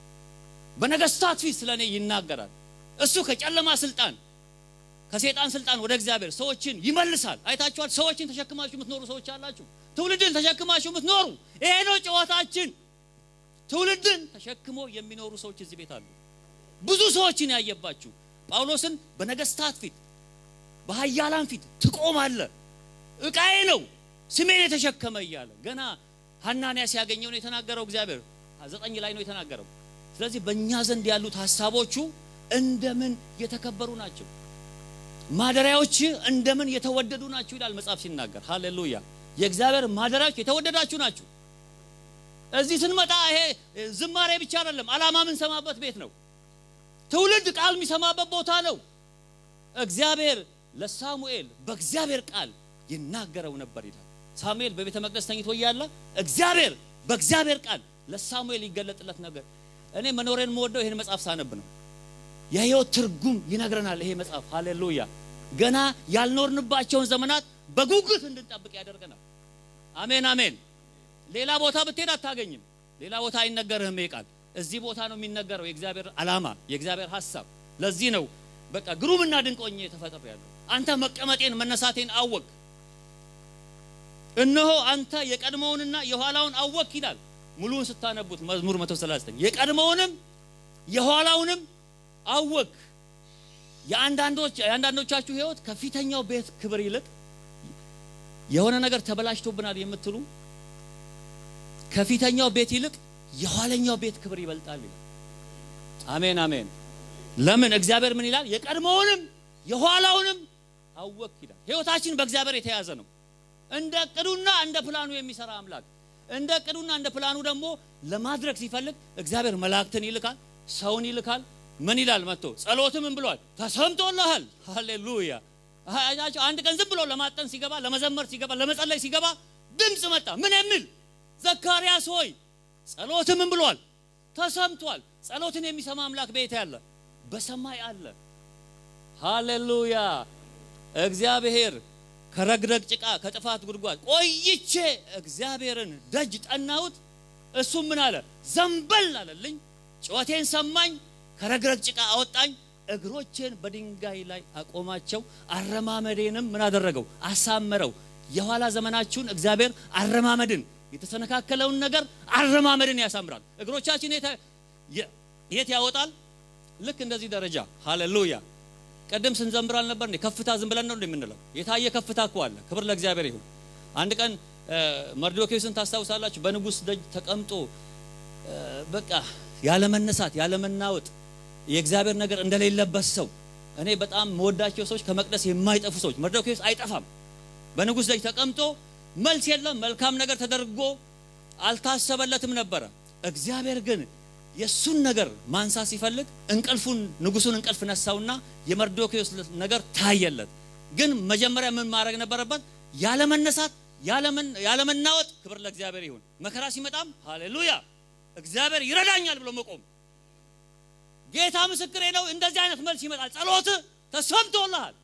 በነገስታት ፊት ስለ እኔ ይናገራል። እሱ ከጨለማ ስልጣን ከሴጣን ስልጣን ወደ እግዚአብሔር ሰዎችን ይመልሳል። አይታችኋል። ሰዎችን ተሸክማችሁ የምትኖሩ ሰዎች አላችሁ። ትውልድን ተሸክማችሁ የምትኖሩ ይሄ ነው ጨዋታችን። ትውልድን ተሸክሞ የሚኖሩ ሰዎች እዚህ ቤት አሉ። ብዙ ሰዎችን ያየባችሁ ጳውሎስን በነገስታት ፊት በኃያላን ፊት ትቆማለህ፣ ዕቃዬ ነው ስሜን የተሸከመ እያለ ገና ሐናንያ ሲያገኘው ነው የተናገረው። እግዚአብሔር ዘጠኝ ላይ ነው የተናገረው። ስለዚህ በእኛ ዘንድ ያሉት ሀሳቦቹ እንደምን የተከበሩ ናቸው፣ ማደሪያዎች እንደምን የተወደዱ ናቸው ይላል መጽሐፍ ሲናገር። ሃሌሉያ! የእግዚአብሔር ማደሪያዎች የተወደዳችሁ ናችሁ። እዚህ ስንመጣ ይሄ ዝማሬ ብቻ አይደለም፣ ዓላማ የምንሰማበት ቤት ነው። ትውልድ ቃል የሚሰማበት ቦታ ነው። እግዚአብሔር ለሳሙኤል በእግዚአብሔር ቃል ይናገረው ነበር ይላል። ሳሙኤል በቤተ መቅደስ ተኝቶ እያለ እግዚአብሔር በእግዚአብሔር ቃል ለሳሙኤል ይገለጥለት ነገር። እኔ መኖሬን የምወደው ይህን መጽሐፍ ሳነብ ነው። የህይወት ትርጉም ይነግረናል ይሄ መጽሐፍ። ሃሌሉያ! ገና ያልኖርንባቸውን ዘመናት በጉጉት እንድንጠብቅ ያደርገናል። አሜን አሜን። ሌላ ቦታ ብትሄድ አታገኝም። ሌላ ቦታ አይነገርህም ይሄ ቃል። እዚህ ቦታ ነው የሚነገረው የእግዚአብሔር ዓላማ፣ የእግዚአብሔር ሀሳብ። ለዚህ ነው በቃ ግሩምና ድንቅ ሆኜ ተፈጥሬያለሁ። አንተ መቀመጤን መነሳቴን አወቅ እነሆ አንተ የቀድሞውንና የኋላውን አወክ ይላል። ሙሉውን ስታነቡት መዝሙር 139 የቀድሞውንም የኋላውንም አወቅ። የአንዳንዶች የአንዳንዶቻችሁ ህይወት ከፊተኛው ቤት ክብር ይልቅ የሆነ ነገር ተበላሽቶብናል የምትሉ ከፊተኛው ቤት ይልቅ የኋለኛው ቤት ክብር ይበልጣል ይላል። አሜን አሜን። ለምን እግዚአብሔር ምን ይላል? የቀድሞውንም የኋላውንም አወቅ ይላል። ህይወታችን በእግዚአብሔር የተያዘ ነው። እንደ እቅዱና እንደ ፕላኑ የሚሰራ አምላክ እንደ እቅዱና እንደ ፕላኑ ደግሞ ለማድረግ ሲፈልግ እግዚአብሔር መላእክትን ይልካል፣ ሰውን ይልካል። ምን ይላል መጥቶ ጸሎት ምን ብሏል? ተሰምቶልሃል። ሃሌሉያ። አያችሁ አንድ ቀን ዝም ብሎ ለማጠን ሲገባ፣ ለመዘመር ሲገባ፣ ለመጸለይ ሲገባ ድምፅ መጣ። ምን የሚል ዘካርያስ ሆይ ጸሎት ምን ብሏል? ተሰምቷል። ጸሎትን የሚሰማ አምላክ በየት ያለ? በሰማይ አለ። ሃሌሉያ። እግዚአብሔር ከረግረግ ጭቃ ከጥፋት ጉድጓድ ቆይቼ እግዚአብሔርን ደጅ ጠናሁት። እሱም ምን አለ? ዘንበል አለልኝ፣ ጩኸቴን ሰማኝ፣ ከረግረግ ጭቃ አወጣኝ፣ እግሮቼን በድንጋይ ላይ አቆማቸው፣ አረማመዴንም ምን አደረገው? አሳመረው። የኋላ ዘመናችሁን እግዚአብሔር አረማመድን የተሰነካከለውን ነገር አረማመድን ያሳምራል። እግሮቻችን የት ያወጣል? ልክ እንደዚህ ደረጃ። ሃሌሉያ ቀደም ስንዘምር አልነበር እንዴ? ከፍታ ዝም ብለን ነው የምንለው? የታየ ከፍታ እኮ አለ። ክብር ለእግዚአብሔር ይሁን። አንድ ቀን መርዶክዮስን ታስታውሳላችሁ? በንጉሥ ደጅ ተቀምጦ በቃ ያለመነሳት ያለመናወጥ የእግዚአብሔር ነገር እንደሌለበት ሰው እኔ በጣም መወዳቸው ሰዎች ከመቅደስ የማይጠፉ ሰዎች መርዶክዮስ አይጠፋም። በንጉሥ ደጅ ተቀምጦ መልስ የለም። መልካም ነገር ተደርጎ አልታሰበለትም ነበረ። እግዚአብሔር ግን የሱን ነገር ማንሳት ሲፈልግ እንቅልፉን ንጉሱን እንቅልፍ ነሳውና የመርዶክዮስ ነገር ታየለት። ግን መጀመሪያ ምን ማድረግ ነበረበት? ያለመነሳት ያለመናወጥ። ክብር ለእግዚአብሔር ይሁን። መከራ ሲመጣም ሃሌሉያ እግዚአብሔር ይረዳኛል ብሎ መቆም። ጌታ ምስክሬ ነው። እንደዚህ አይነት መልስ ይመጣል። ጸሎት ተሰምቶልሃል።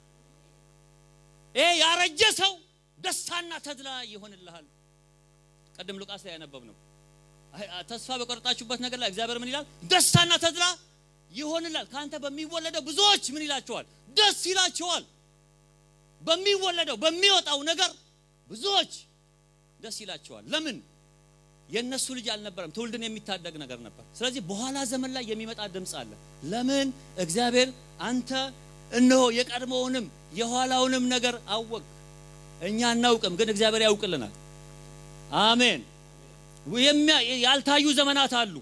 ይሄ ያረጀ ሰው ደስታና ተድላ ይሆንልሃል። ቀደም ሉቃስ ላይ ያነበብ ነው። ተስፋ በቆረጣችሁበት ነገር ላይ እግዚአብሔር ምን ይላል? ደስታና ተድላ ይሆንላል። ካንተ በሚወለደው ብዙዎች ምን ይላቸዋል? ደስ ይላቸዋል። በሚወለደው በሚወጣው ነገር ብዙዎች ደስ ይላቸዋል። ለምን? የእነሱ ልጅ አልነበረም፣ ትውልድን የሚታደግ ነገር ነበር። ስለዚህ በኋላ ዘመን ላይ የሚመጣ ድምፅ አለ። ለምን? እግዚአብሔር አንተ እነሆ የቀድሞውንም የኋላውንም ነገር አወቅ። እኛ አናውቅም፣ ግን እግዚአብሔር ያውቅልናል። አሜን። ያልታዩ ዘመናት አሉ።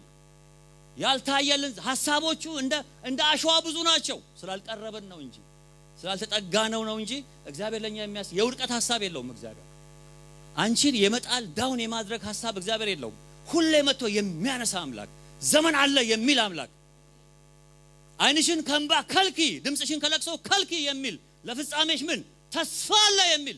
ያልታየልን ሀሳቦቹ እንደ እንደ አሸዋ ብዙ ናቸው። ስላልቀረብን ነው እንጂ ስላልተጠጋነው ነው እንጂ እግዚአብሔር ለኛ የሚያስ የውድቀት ሀሳብ የለውም። እግዚአብሔር አንቺን የመጣል ዳውን የማድረግ ሀሳብ እግዚአብሔር የለውም። ሁሌ መጥቶ የሚያነሳ አምላክ፣ ዘመን አለ የሚል አምላክ፣ ዓይንሽን ከእንባ ከልኪ፣ ድምፅሽን ከለቅሶ ከልኪ የሚል ለፍጻሜሽ ምን ተስፋ አለ የሚል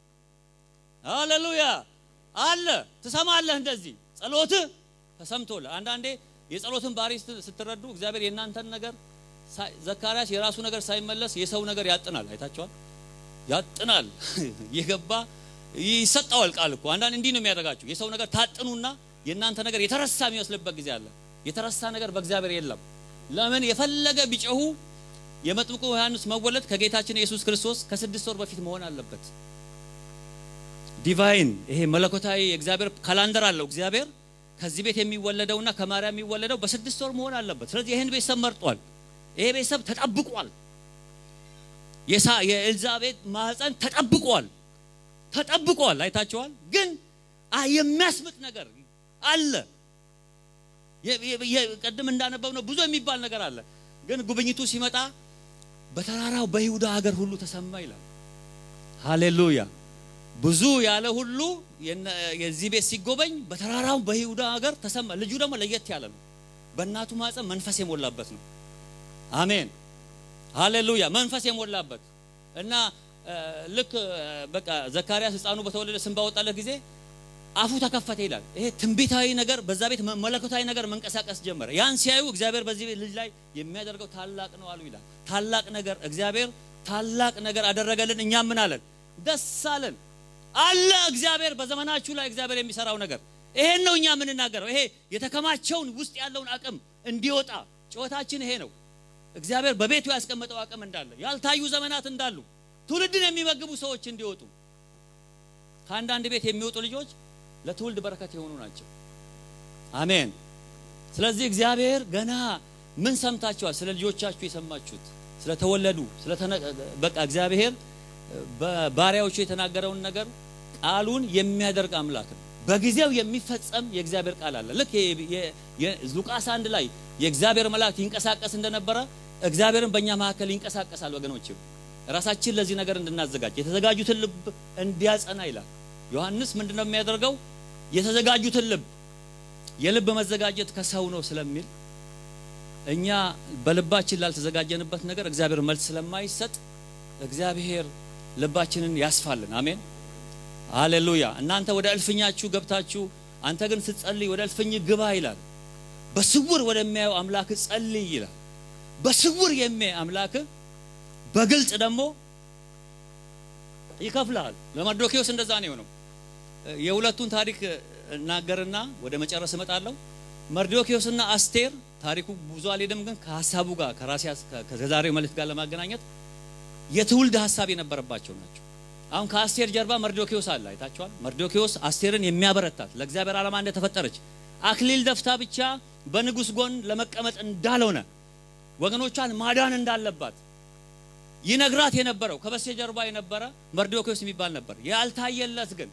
ሃሌሉያ አለ ትሰማለህ። እንደዚህ ጸሎትህ ተሰምቶልህ። አንዳንዴ የጸሎትን ባህሪ ስትረዱ እግዚአብሔር የእናንተን ነገር ዘካርያስ የራሱ ነገር ሳይመለስ የሰው ነገር ያጥናል። አይታችኋል? ያጥናል የገባ ይሰጠዋል ቃል እኮ አንዳንድ እንዲህ ነው የሚያደርጋችሁ። የሰው ነገር ታጥኑና የእናንተ ነገር የተረሳ የሚመስልበት ጊዜ አለ። የተረሳ ነገር በእግዚአብሔር የለም። ለምን የፈለገ ቢጨሁ የመጥምቁ ዮሐንስ መወለድ ከጌታችን ኢየሱስ ክርስቶስ ከስድስት ወር በፊት መሆን አለበት። ዲቫይን ይሄ መለኮታዊ እግዚአብሔር ካላንደር አለው። እግዚአብሔር ከዚህ ቤት የሚወለደውና ከማርያም የሚወለደው በስድስት ወር መሆን አለበት። ስለዚህ ይህን ቤተሰብ መርጧል። ይሄ ቤተሰብ ተጠብቋል። የኤልዛቤት ማህፀን ተጠብቋል፣ ተጠብቋል። አይታችኋል። ግን የሚያስምጥ ነገር አለ። ቅድም እንዳነበብ ነው ብዙ የሚባል ነገር አለ። ግን ጉብኝቱ ሲመጣ በተራራው በይሁዳ ሀገር ሁሉ ተሰማ ይላል። ሃሌሉያ ብዙ ያለ ሁሉ የዚህ ቤት ሲጎበኝ በተራራው በይሁዳ ሀገር ተሰማ። ልጁ ደግሞ ለየት ያለ ነው። በእናቱ ማህፀን መንፈስ የሞላበት ነው። አሜን ሃሌሉያ። መንፈስ የሞላበት እና ልክ በቃ ዘካርያስ ሕፃኑ በተወለደ ስም ባወጣለት ጊዜ አፉ ተከፈተ ይላል። ይሄ ትንቢታዊ ነገር በዛ ቤት መለኮታዊ ነገር መንቀሳቀስ ጀመረ። ያን ሲያዩ እግዚአብሔር በዚህ ቤት ልጅ ላይ የሚያደርገው ታላቅ ነው አሉ ይላል። ታላቅ ነገር እግዚአብሔር ታላቅ ነገር አደረገልን። እኛም ምን አለን? ደስ አለን አለ እግዚአብሔር በዘመናችሁ ላይ እግዚአብሔር የሚሰራው ነገር ይሄን ነው እኛ የምንናገረው። ይሄ የተከማቸውን ውስጥ ያለውን አቅም እንዲወጣ ጩኸታችን ይሄ ነው። እግዚአብሔር በቤቱ ያስቀመጠው አቅም እንዳለ ያልታዩ ዘመናት እንዳሉ ትውልድን የሚመግቡ ሰዎች እንዲወጡ ከአንዳንድ ቤት የሚወጡ ልጆች ለትውልድ በረከት የሆኑ ናቸው። አሜን። ስለዚህ እግዚአብሔር ገና ምን ሰምታችኋል? ስለ ልጆቻችሁ የሰማችሁት ስለተወለዱ በቃ እግዚአብሔር በባሪያዎቹ የተናገረውን ነገር ቃሉን የሚያደርግ አምላክ ነው። በጊዜው የሚፈጸም የእግዚአብሔር ቃል አለ። ልክ ሉቃስ አንድ ላይ የእግዚአብሔር መልአክ ይንቀሳቀስ እንደነበረ እግዚአብሔርን በእኛ መካከል ይንቀሳቀሳል። ወገኖች ራሳችን ለዚህ ነገር እንድናዘጋጅ የተዘጋጁትን ልብ እንዲያጸና ይላል ዮሐንስ። ምንድን ነው የሚያደርገው? የተዘጋጁትን ልብ የልብ መዘጋጀት ከሰው ነው ስለሚል እኛ በልባችን ላልተዘጋጀንበት ነገር እግዚአብሔር መልስ ስለማይሰጥ እግዚአብሔር ልባችንን ያስፋልን። አሜን ሃሌሉያ። እናንተ ወደ እልፍኛችሁ ገብታችሁ አንተ ግን ስትጸልይ ወደ እልፍኝ ግባ ይላል። በስውር ወደሚያየው አምላክ ጸልይ ይላል። በስውር የሚያይ አምላክ በግልጽ ደግሞ ይከፍልሃል። ለመርዶኪዎስ እንደዛ ነው የሆነው። የሁለቱን ታሪክ እናገርና ወደ መጨረስ እመጣለሁ። መርዶኪዎስና አስቴር ታሪኩ ብዙ አልሄድም፣ ግን ከሀሳቡ ጋር ከራሴ ከዛሬው መልእክት ጋር ለማገናኘት የትውልድ ሀሳብ የነበረባቸው ናቸው። አሁን ከአስቴር ጀርባ መርዶኪዎስ አለ። አይታችኋል። መርዶኪዎስ አስቴርን የሚያበረታት ለእግዚአብሔር ዓላማ እንደተፈጠረች አክሊል ደፍታ ብቻ በንጉሥ ጎን ለመቀመጥ እንዳልሆነ ወገኖቿን ማዳን እንዳለባት ይነግራት የነበረው ከበስተጀርባ የነበረ መርዶኪዎስ የሚባል ነበር። ያልታየለት ግን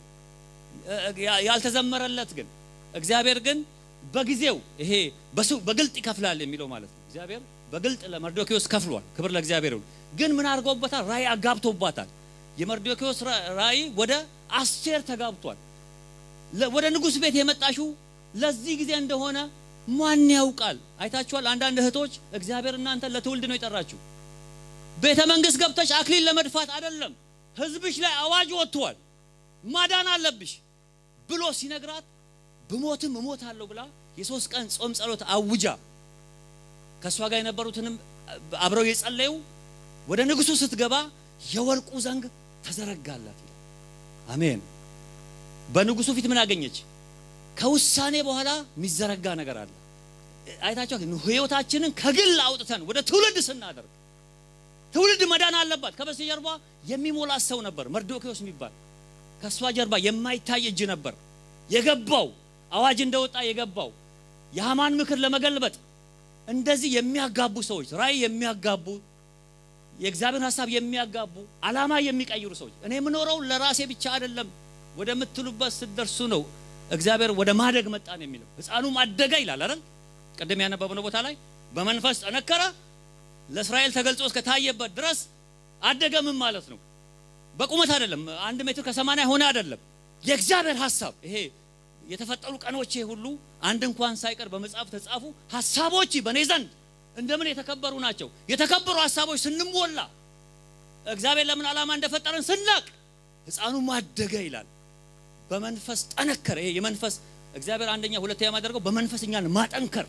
ያልተዘመረለት ግን እግዚአብሔር ግን በጊዜው ይሄ በግልጥ ይከፍላል የሚለው ማለት ነው። እግዚአብሔር በግልጥ ለመርዶኪዎስ ከፍሏል። ክብር ለእግዚአብሔር ይሁን። ግን ምን አድርጎበታል? ራእይ አጋብቶባታል። የመርዶኪዎስ ራእይ ወደ አስቴር ተጋብቷል። ወደ ንጉሥ ቤት የመጣሽው ለዚህ ጊዜ እንደሆነ ማን ያውቃል? አይታችኋል። አንዳንድ እህቶች እግዚአብሔር እናንተ ለትውልድ ነው የጠራችሁ። ቤተ መንግስት ገብተሽ አክሊል ለመድፋት አይደለም። ህዝብሽ ላይ አዋጅ ወጥቷል፣ ማዳን አለብሽ ብሎ ሲነግራት ብሞትም እሞታለሁ ብላ የሶስት ቀን ጾም ጸሎት አውጃ ከእሷ ጋር የነበሩትንም አብረው የጸለዩ ወደ ንጉሱ ስትገባ የወርቁ ዘንግ ተዘረጋላት። አሜን። በንጉሱ ፊት ምን አገኘች? ከውሳኔ በኋላ የሚዘረጋ ነገር አለ። አይታችኋል። ህይወታችንን ከግል አውጥተን ወደ ትውልድ ስናደርግ ትውልድ መዳን አለባት። ከበስተጀርባ የሚሞላ ሰው ነበር መርዶኪዎስ የሚባል ከእሷ ጀርባ የማይታይ እጅ ነበር የገባው አዋጅ እንደወጣ የገባው የሃማን ምክር ለመገልበጥ እንደዚህ የሚያጋቡ ሰዎች ራእይ የሚያጋቡ የእግዚአብሔር ሀሳብ የሚያጋቡ ዓላማ የሚቀይሩ ሰዎች እኔ የምኖረው ለራሴ ብቻ አይደለም ወደምትሉበት ስትደርሱ ነው እግዚአብሔር ወደ ማደግ መጣን የሚለው ህፃኑም አደገ ይላል አይደል ቅድም ያነበብነው ቦታ ላይ በመንፈስ ጠነከረ ለእስራኤል ተገልጾ እስከታየበት ድረስ አደገ ምን ማለት ነው በቁመት አይደለም አንድ ሜትር ከሰማንያ ሆነ አይደለም የእግዚአብሔር ሀሳብ ይሄ የተፈጠሩ ቀኖቼ ሁሉ አንድ እንኳን ሳይቀር በመጽሐፍ ተጻፉ ሀሳቦች በእኔ ዘንድ እንደምን የተከበሩ ናቸው የተከበሩ ሀሳቦች ስንሞላ እግዚአብሔር ለምን ዓላማ እንደፈጠረን ስናቅ ህፃኑ ማደገ ይላል በመንፈስ ጠነከረ ይሄ የመንፈስ እግዚአብሔር አንደኛ ሁለተኛ ማደርገው በመንፈስ እኛን ማጠንከር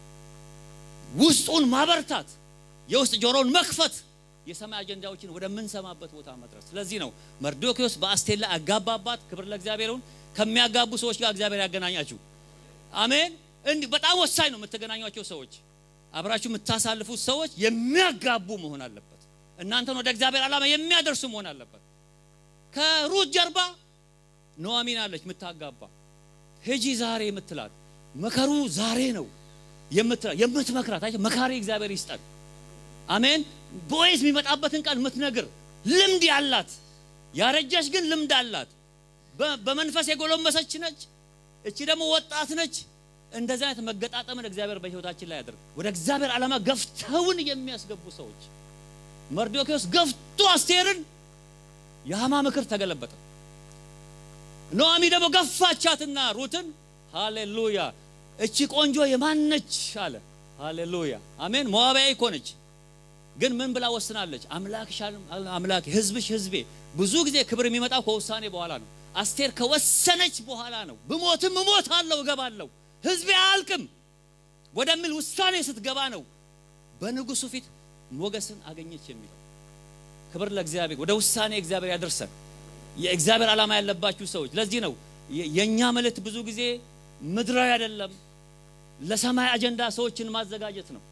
ውስጡን ማበርታት የውስጥ ጆሮውን መክፈት የሰማይ አጀንዳዎችን ወደምንሰማበት ቦታ መድረስ ስለዚህ ነው መርዶኪዎስ በአስቴላ አጋባባት ክብር ለእግዚአብሔርን ከሚያጋቡ ሰዎች ጋር እግዚአብሔር ያገናኛችሁ አሜን እንዲህ በጣም ወሳኝ ነው የምትገናኟቸው ሰዎች አብራችሁ የምታሳልፉት ሰዎች የሚያጋቡ መሆን አለበት እናንተን ወደ እግዚአብሔር ዓላማ የሚያደርሱ መሆን አለበት ከሩት ጀርባ ኑኃሚን አለች የምታጋባ ሂጂ ዛሬ የምትላት መከሩ ዛሬ ነው የምትመክራት መካሪ እግዚአብሔር ይስጠን አሜን ቦዔዝ የሚመጣበትን ቃል የምትነግር ልምድ ያላት ያረጀች ግን ልምድ አላት በመንፈስ የጎለመሰች ነች እቺ ደግሞ ወጣት ነች እንደዚህ አይነት መገጣጠምን እግዚአብሔር በህይወታችን ላይ ያደርግ ወደ እግዚአብሔር ዓላማ ገፍተውን የሚያስገቡ ሰዎች መርዶኪዎስ ገፍቶ አስቴርን የሃማ ምክር ተገለበጠ ኖአሚ ደግሞ ገፋቻትና ሩትን ሃሌሉያ እቺ ቆንጆ የማነች አለ ሃሌሉያ አሜን ሞዓባዊ እኮ ነች ግን ምን ብላ ወስናለች አምላክሽ አምላክ ህዝብሽ ህዝቤ ብዙ ጊዜ ክብር የሚመጣው ከውሳኔ በኋላ ነው አስቴር ከወሰነች በኋላ ነው ብሞትም እሞታለሁ እገባለሁ ህዝቤ አያልቅም ወደሚል ውሳኔ ስትገባ ነው በንጉሱ ፊት ሞገስን አገኘች የሚለው ክብር ለእግዚአብሔር ወደ ውሳኔ እግዚአብሔር ያደርሰን የእግዚአብሔር ዓላማ ያለባችሁ ሰዎች ለዚህ ነው የእኛ መልእክት ብዙ ጊዜ ምድራዊ አይደለም ለሰማይ አጀንዳ ሰዎችን ማዘጋጀት ነው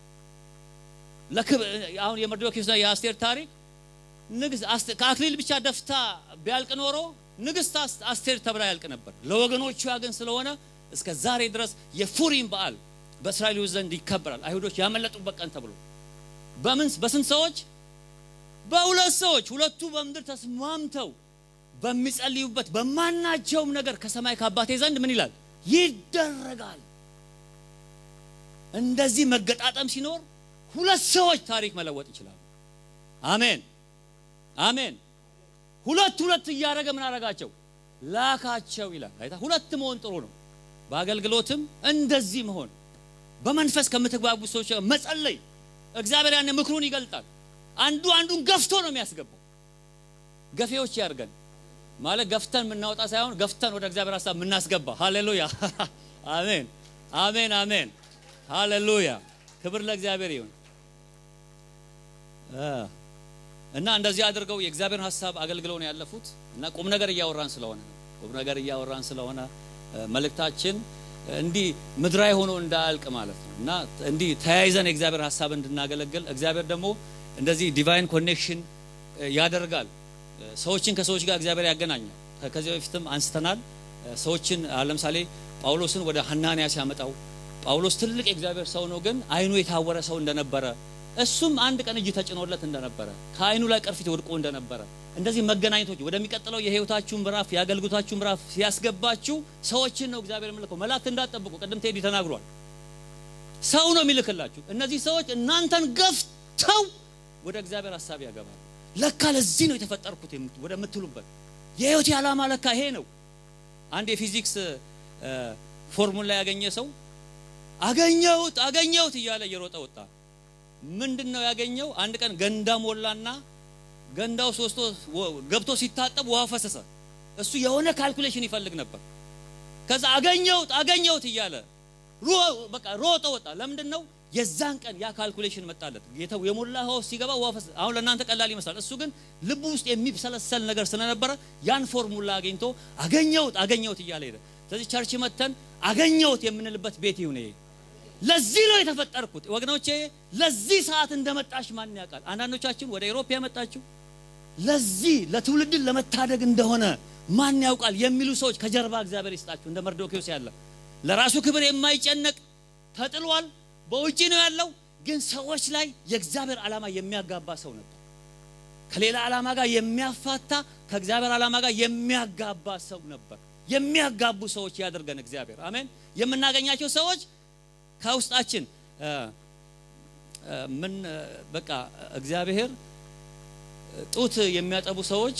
አሁን የመርዶኪዎስና የአስቴር ታሪክ ንግስት ከአክሊል ብቻ ደፍታ ቢያልቅ ኖሮ ንግስት አስቴር ተብላ ያልቅ ነበር ለወገኖቿ ግን ስለሆነ እስከ ዛሬ ድረስ የፉሪም በዓል በእስራኤሎች ዘንድ ይከበራል። አይሁዶች ያመለጡበት ቀን ተብሎ በምን በስንት ሰዎች? በሁለት ሰዎች። ሁለቱ በምድር ተስማምተው በሚጸልዩበት በማናቸውም ነገር ከሰማይ ከአባቴ ዘንድ ምን ይላል ይደረጋል። እንደዚህ መገጣጠም ሲኖር ሁለት ሰዎች ታሪክ መለወጥ ይችላሉ። አሜን አሜን። ሁለት ሁለት እያደረገ ምን አረጋቸው? ላካቸው ይላል። አይታ ሁለት መሆን ጥሩ ነው። በአገልግሎትም እንደዚህ መሆን በመንፈስ ከምትግባቡ ሰዎች ጋር መጸለይ እግዚአብሔር ያን ምክሩን ይገልጣል። አንዱ አንዱን ገፍቶ ነው የሚያስገባው። ገፌዎች ያርገን ማለት ገፍተን የምናወጣ ሳይሆን ገፍተን ወደ እግዚአብሔር ሀሳብ የምናስገባ። ሃሌሉያ አሜን አሜን አሜን ሃሌሉያ ክብር ለእግዚአብሔር ይሁን። እና እንደዚህ አድርገው የእግዚአብሔርን ሀሳብ አገልግለው ነው ያለፉት። እና ቁም ነገር እያወራን ስለሆነ ነው ቁም ነገር እያወራን ስለሆነ መልእክታችን እንዲህ ምድራዊ ሆኖ እንዳያልቅ ማለት ነው እና እንዲህ ተያይዘን የእግዚአብሔር ሀሳብ እንድናገለግል እግዚአብሔር ደግሞ እንደዚህ ዲቫይን ኮኔክሽን ያደርጋል። ሰዎችን ከሰዎች ጋር እግዚአብሔር ያገናኛል። ከዚህ በፊትም አንስተናል። ሰዎችን ለምሳሌ ጳውሎስን ወደ ሐናንያ ሲያመጣው ጳውሎስ ትልቅ የእግዚአብሔር ሰው ነው፣ ግን አይኑ የታወረ ሰው እንደነበረ እሱም አንድ ቀን እጅ ተጭኖለት እንደነበረ ከአይኑ ላይ ቅርፊት ወድቆ እንደነበረ እንደዚህ መገናኘቶች ወደሚቀጥለው የህይወታችሁ ምዕራፍ የአገልግሎታችሁ ምዕራፍ ሲያስገባችሁ ሰዎችን ነው እግዚአብሔር የሚልከው። መላእክት እንዳትጠብቁ ቅድም ቴዲ ተናግሯል። ሰው ነው የሚልክላችሁ። እነዚህ ሰዎች እናንተን ገፍተው ወደ እግዚአብሔር ሀሳብ ያገባሉ። ለካ ለዚህ ነው የተፈጠርኩት ወደምትሉበት የህይወቴ ዓላማ ለካ ይሄ ነው። አንድ የፊዚክስ ፎርሙላ ያገኘ ሰው አገኘሁት አገኘሁት እያለ እየሮጠ ወጣ። ምንድን ነው ያገኘው? አንድ ቀን ገንዳ ሞላና ገንዳው ሶስቶ ገብቶ ሲታጠብ ውሃ ፈሰሰ። እሱ የሆነ ካልኩሌሽን ይፈልግ ነበር። ከዛ አገኘሁት አገኘሁት እያለ በቃ ሮጠ ወጣ። ለምንድን ነው የዛን ቀን ያ ካልኩሌሽን መጣለት። ጌታው የሞላ ውሃ ሲገባ ውሃ ፈሰሰ። አሁን ለእናንተ ቀላል ይመስላል። እሱ ግን ልቡ ውስጥ የሚሰለሰል ነገር ስለነበረ ያን ፎርሙላ አግኝቶ አገኘሁት አገኘሁት እያለ ሄደ። ስለዚህ ቸርች መተን አገኘሁት የምንልበት ቤት ይሁን ይሄ ለዚህ ነው የተፈጠርኩት ወገኖቼ። ለዚህ ሰዓት እንደመጣሽ ማን ያውቃል? አንዳንዶቻችን ወደ ኤሮፓ ያመጣችሁ ለዚህ ለትውልድን ለመታደግ እንደሆነ ማን ያውቃል የሚሉ ሰዎች ከጀርባ እግዚአብሔር ይስጣችሁ። እንደ መርዶኪዎስ ያለ ለራሱ ክብር የማይጨነቅ ተጥሏል፣ በውጪ ነው ያለው። ግን ሰዎች ላይ የእግዚአብሔር ዓላማ የሚያጋባ ሰው ነበር። ከሌላ ዓላማ ጋር የሚያፋታ ከእግዚአብሔር ዓላማ ጋር የሚያጋባ ሰው ነበር። የሚያጋቡ ሰዎች ያደርገን እግዚአብሔር። አሜን። የምናገኛቸው ሰዎች ከውስጣችን ምን በቃ እግዚአብሔር ጡት የሚያጠቡ ሰዎች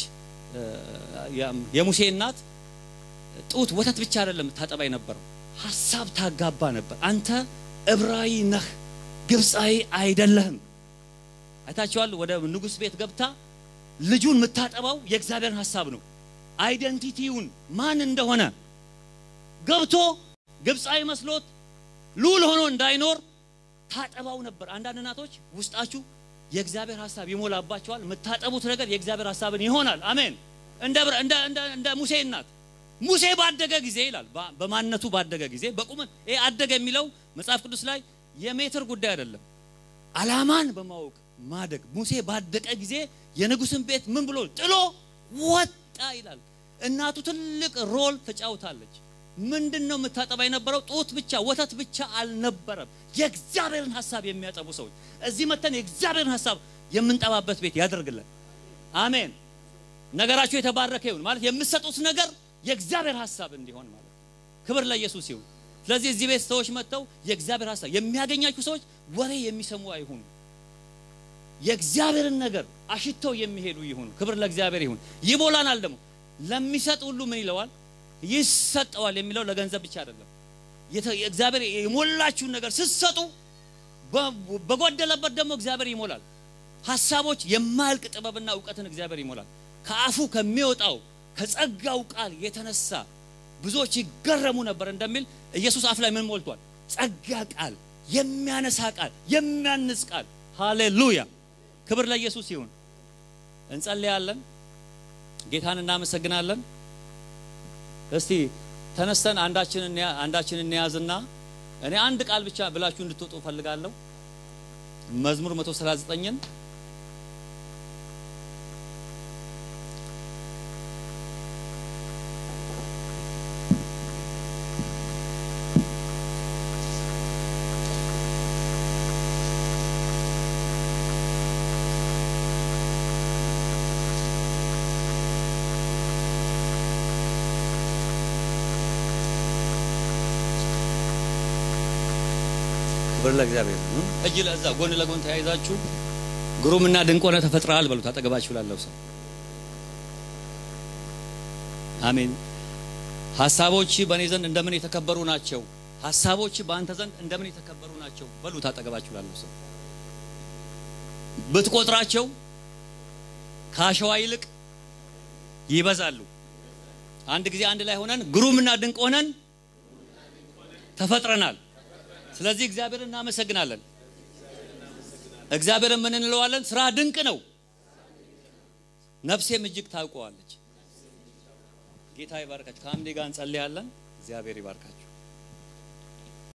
የሙሴ እናት ጡት ወተት ብቻ አይደለም ታጠባ የነበረው ሀሳብ ታጋባ ነበር። አንተ ዕብራዊ ነህ፣ ግብፃዊ አይደለህም። አይታችኋል። ወደ ንጉሥ ቤት ገብታ ልጁን የምታጠባው የእግዚአብሔርን ሀሳብ ነው። አይደንቲቲውን ማን እንደሆነ ገብቶ ግብፃዊ መስሎት ሉል ሆኖ እንዳይኖር ታጠባው ነበር። አንዳንድ እናቶች ውስጣችሁ የእግዚአብሔር ሀሳብ ይሞላባቸዋል። የምታጠቡት ነገር የእግዚአብሔር ሀሳብን ይሆናል። አሜን። እንደ እንደ እንደ ሙሴ እናት ሙሴ ባደገ ጊዜ ይላል። በማንነቱ ባደገ ጊዜ በቁመት ይሄ አደገ የሚለው መጽሐፍ ቅዱስ ላይ የሜትር ጉዳይ አይደለም፣ ዓላማን በማወቅ ማደግ። ሙሴ ባደቀ ጊዜ የንጉሥን ቤት ምን ብሎ ጥሎ ወጣ ይላል። እናቱ ትልቅ ሮል ተጫውታለች። ምንድን ነው የምታጠባ የነበረው? ጡት ብቻ ወተት ብቻ አልነበረም። የእግዚአብሔርን ሀሳብ የሚያጠቡ ሰዎች እዚህ መተን የእግዚአብሔርን ሀሳብ የምንጠባበት ቤት ያደርግልን። አሜን። ነገራችሁ የተባረከ ይሁን። ማለት የምትሰጡት ነገር የእግዚአብሔር ሀሳብ እንዲሆን ማለት ነው። ክብር ለኢየሱስ ይሁን። ስለዚህ እዚህ ቤት ሰዎች መጥተው የእግዚአብሔር ሀሳብ የሚያገኛችሁ ሰዎች ወሬ የሚሰሙ አይሁኑ። የእግዚአብሔርን ነገር አሽተው የሚሄዱ ይሁኑ። ክብር ለእግዚአብሔር ይሁን። ይሞላናል ደግሞ ለሚሰጥ ሁሉ ምን ይለዋል ይሰጠዋል የሚለው ለገንዘብ ብቻ አይደለም። እግዚአብሔር የሞላችሁን ነገር ስትሰጡ በጎደለበት ደግሞ እግዚአብሔር ይሞላል። ሀሳቦች የማያልቅ ጥበብና እውቀትን እግዚአብሔር ይሞላል። ከአፉ ከሚወጣው ከጸጋው ቃል የተነሳ ብዙዎች ይገረሙ ነበር እንደሚል ኢየሱስ አፍ ላይ ምን ሞልቷል? ጸጋ ቃል፣ የሚያነሳ ቃል፣ የሚያንጽ ቃል። ሃሌሉያ! ክብር ለኢየሱስ ይሁን። እንጸልያለን። ጌታን እናመሰግናለን። እስቲ ተነስተን አንዳችንን አንዳችንን እንያዝና እኔ አንድ ቃል ብቻ ብላችሁ እንድትወጡ ፈልጋለሁ። መዝሙር 139ን ክብር ለእግዚአብሔር ነው። እጅ ለእዛ ጎን ለጎን ተያይዛችሁ ግሩምና ድንቅ ሆነ ተፈጥረሃል በሉት። አጠገባችሁ ላለው ሰው አሜን። ሀሳቦች በእኔ ዘንድ እንደምን የተከበሩ ናቸው። ሀሳቦች በአንተ ዘንድ እንደምን የተከበሩ ናቸው በሉት። አጠገባችሁ ላለው ሰው ብትቆጥራቸው ከአሸዋ ይልቅ ይበዛሉ። አንድ ጊዜ አንድ ላይ ሆነን ግሩምና ድንቅ ሆነን ተፈጥረናል። ስለዚህ እግዚአብሔርን እናመሰግናለን። እግዚአብሔርን ምን እንለዋለን? ስራ ድንቅ ነው፣ ነፍሴም እጅግ ታውቀዋለች። ጌታ ይባርካችሁ። ከአምዴ ጋር እንጸልያለን። እግዚአብሔር ይባርካችሁ።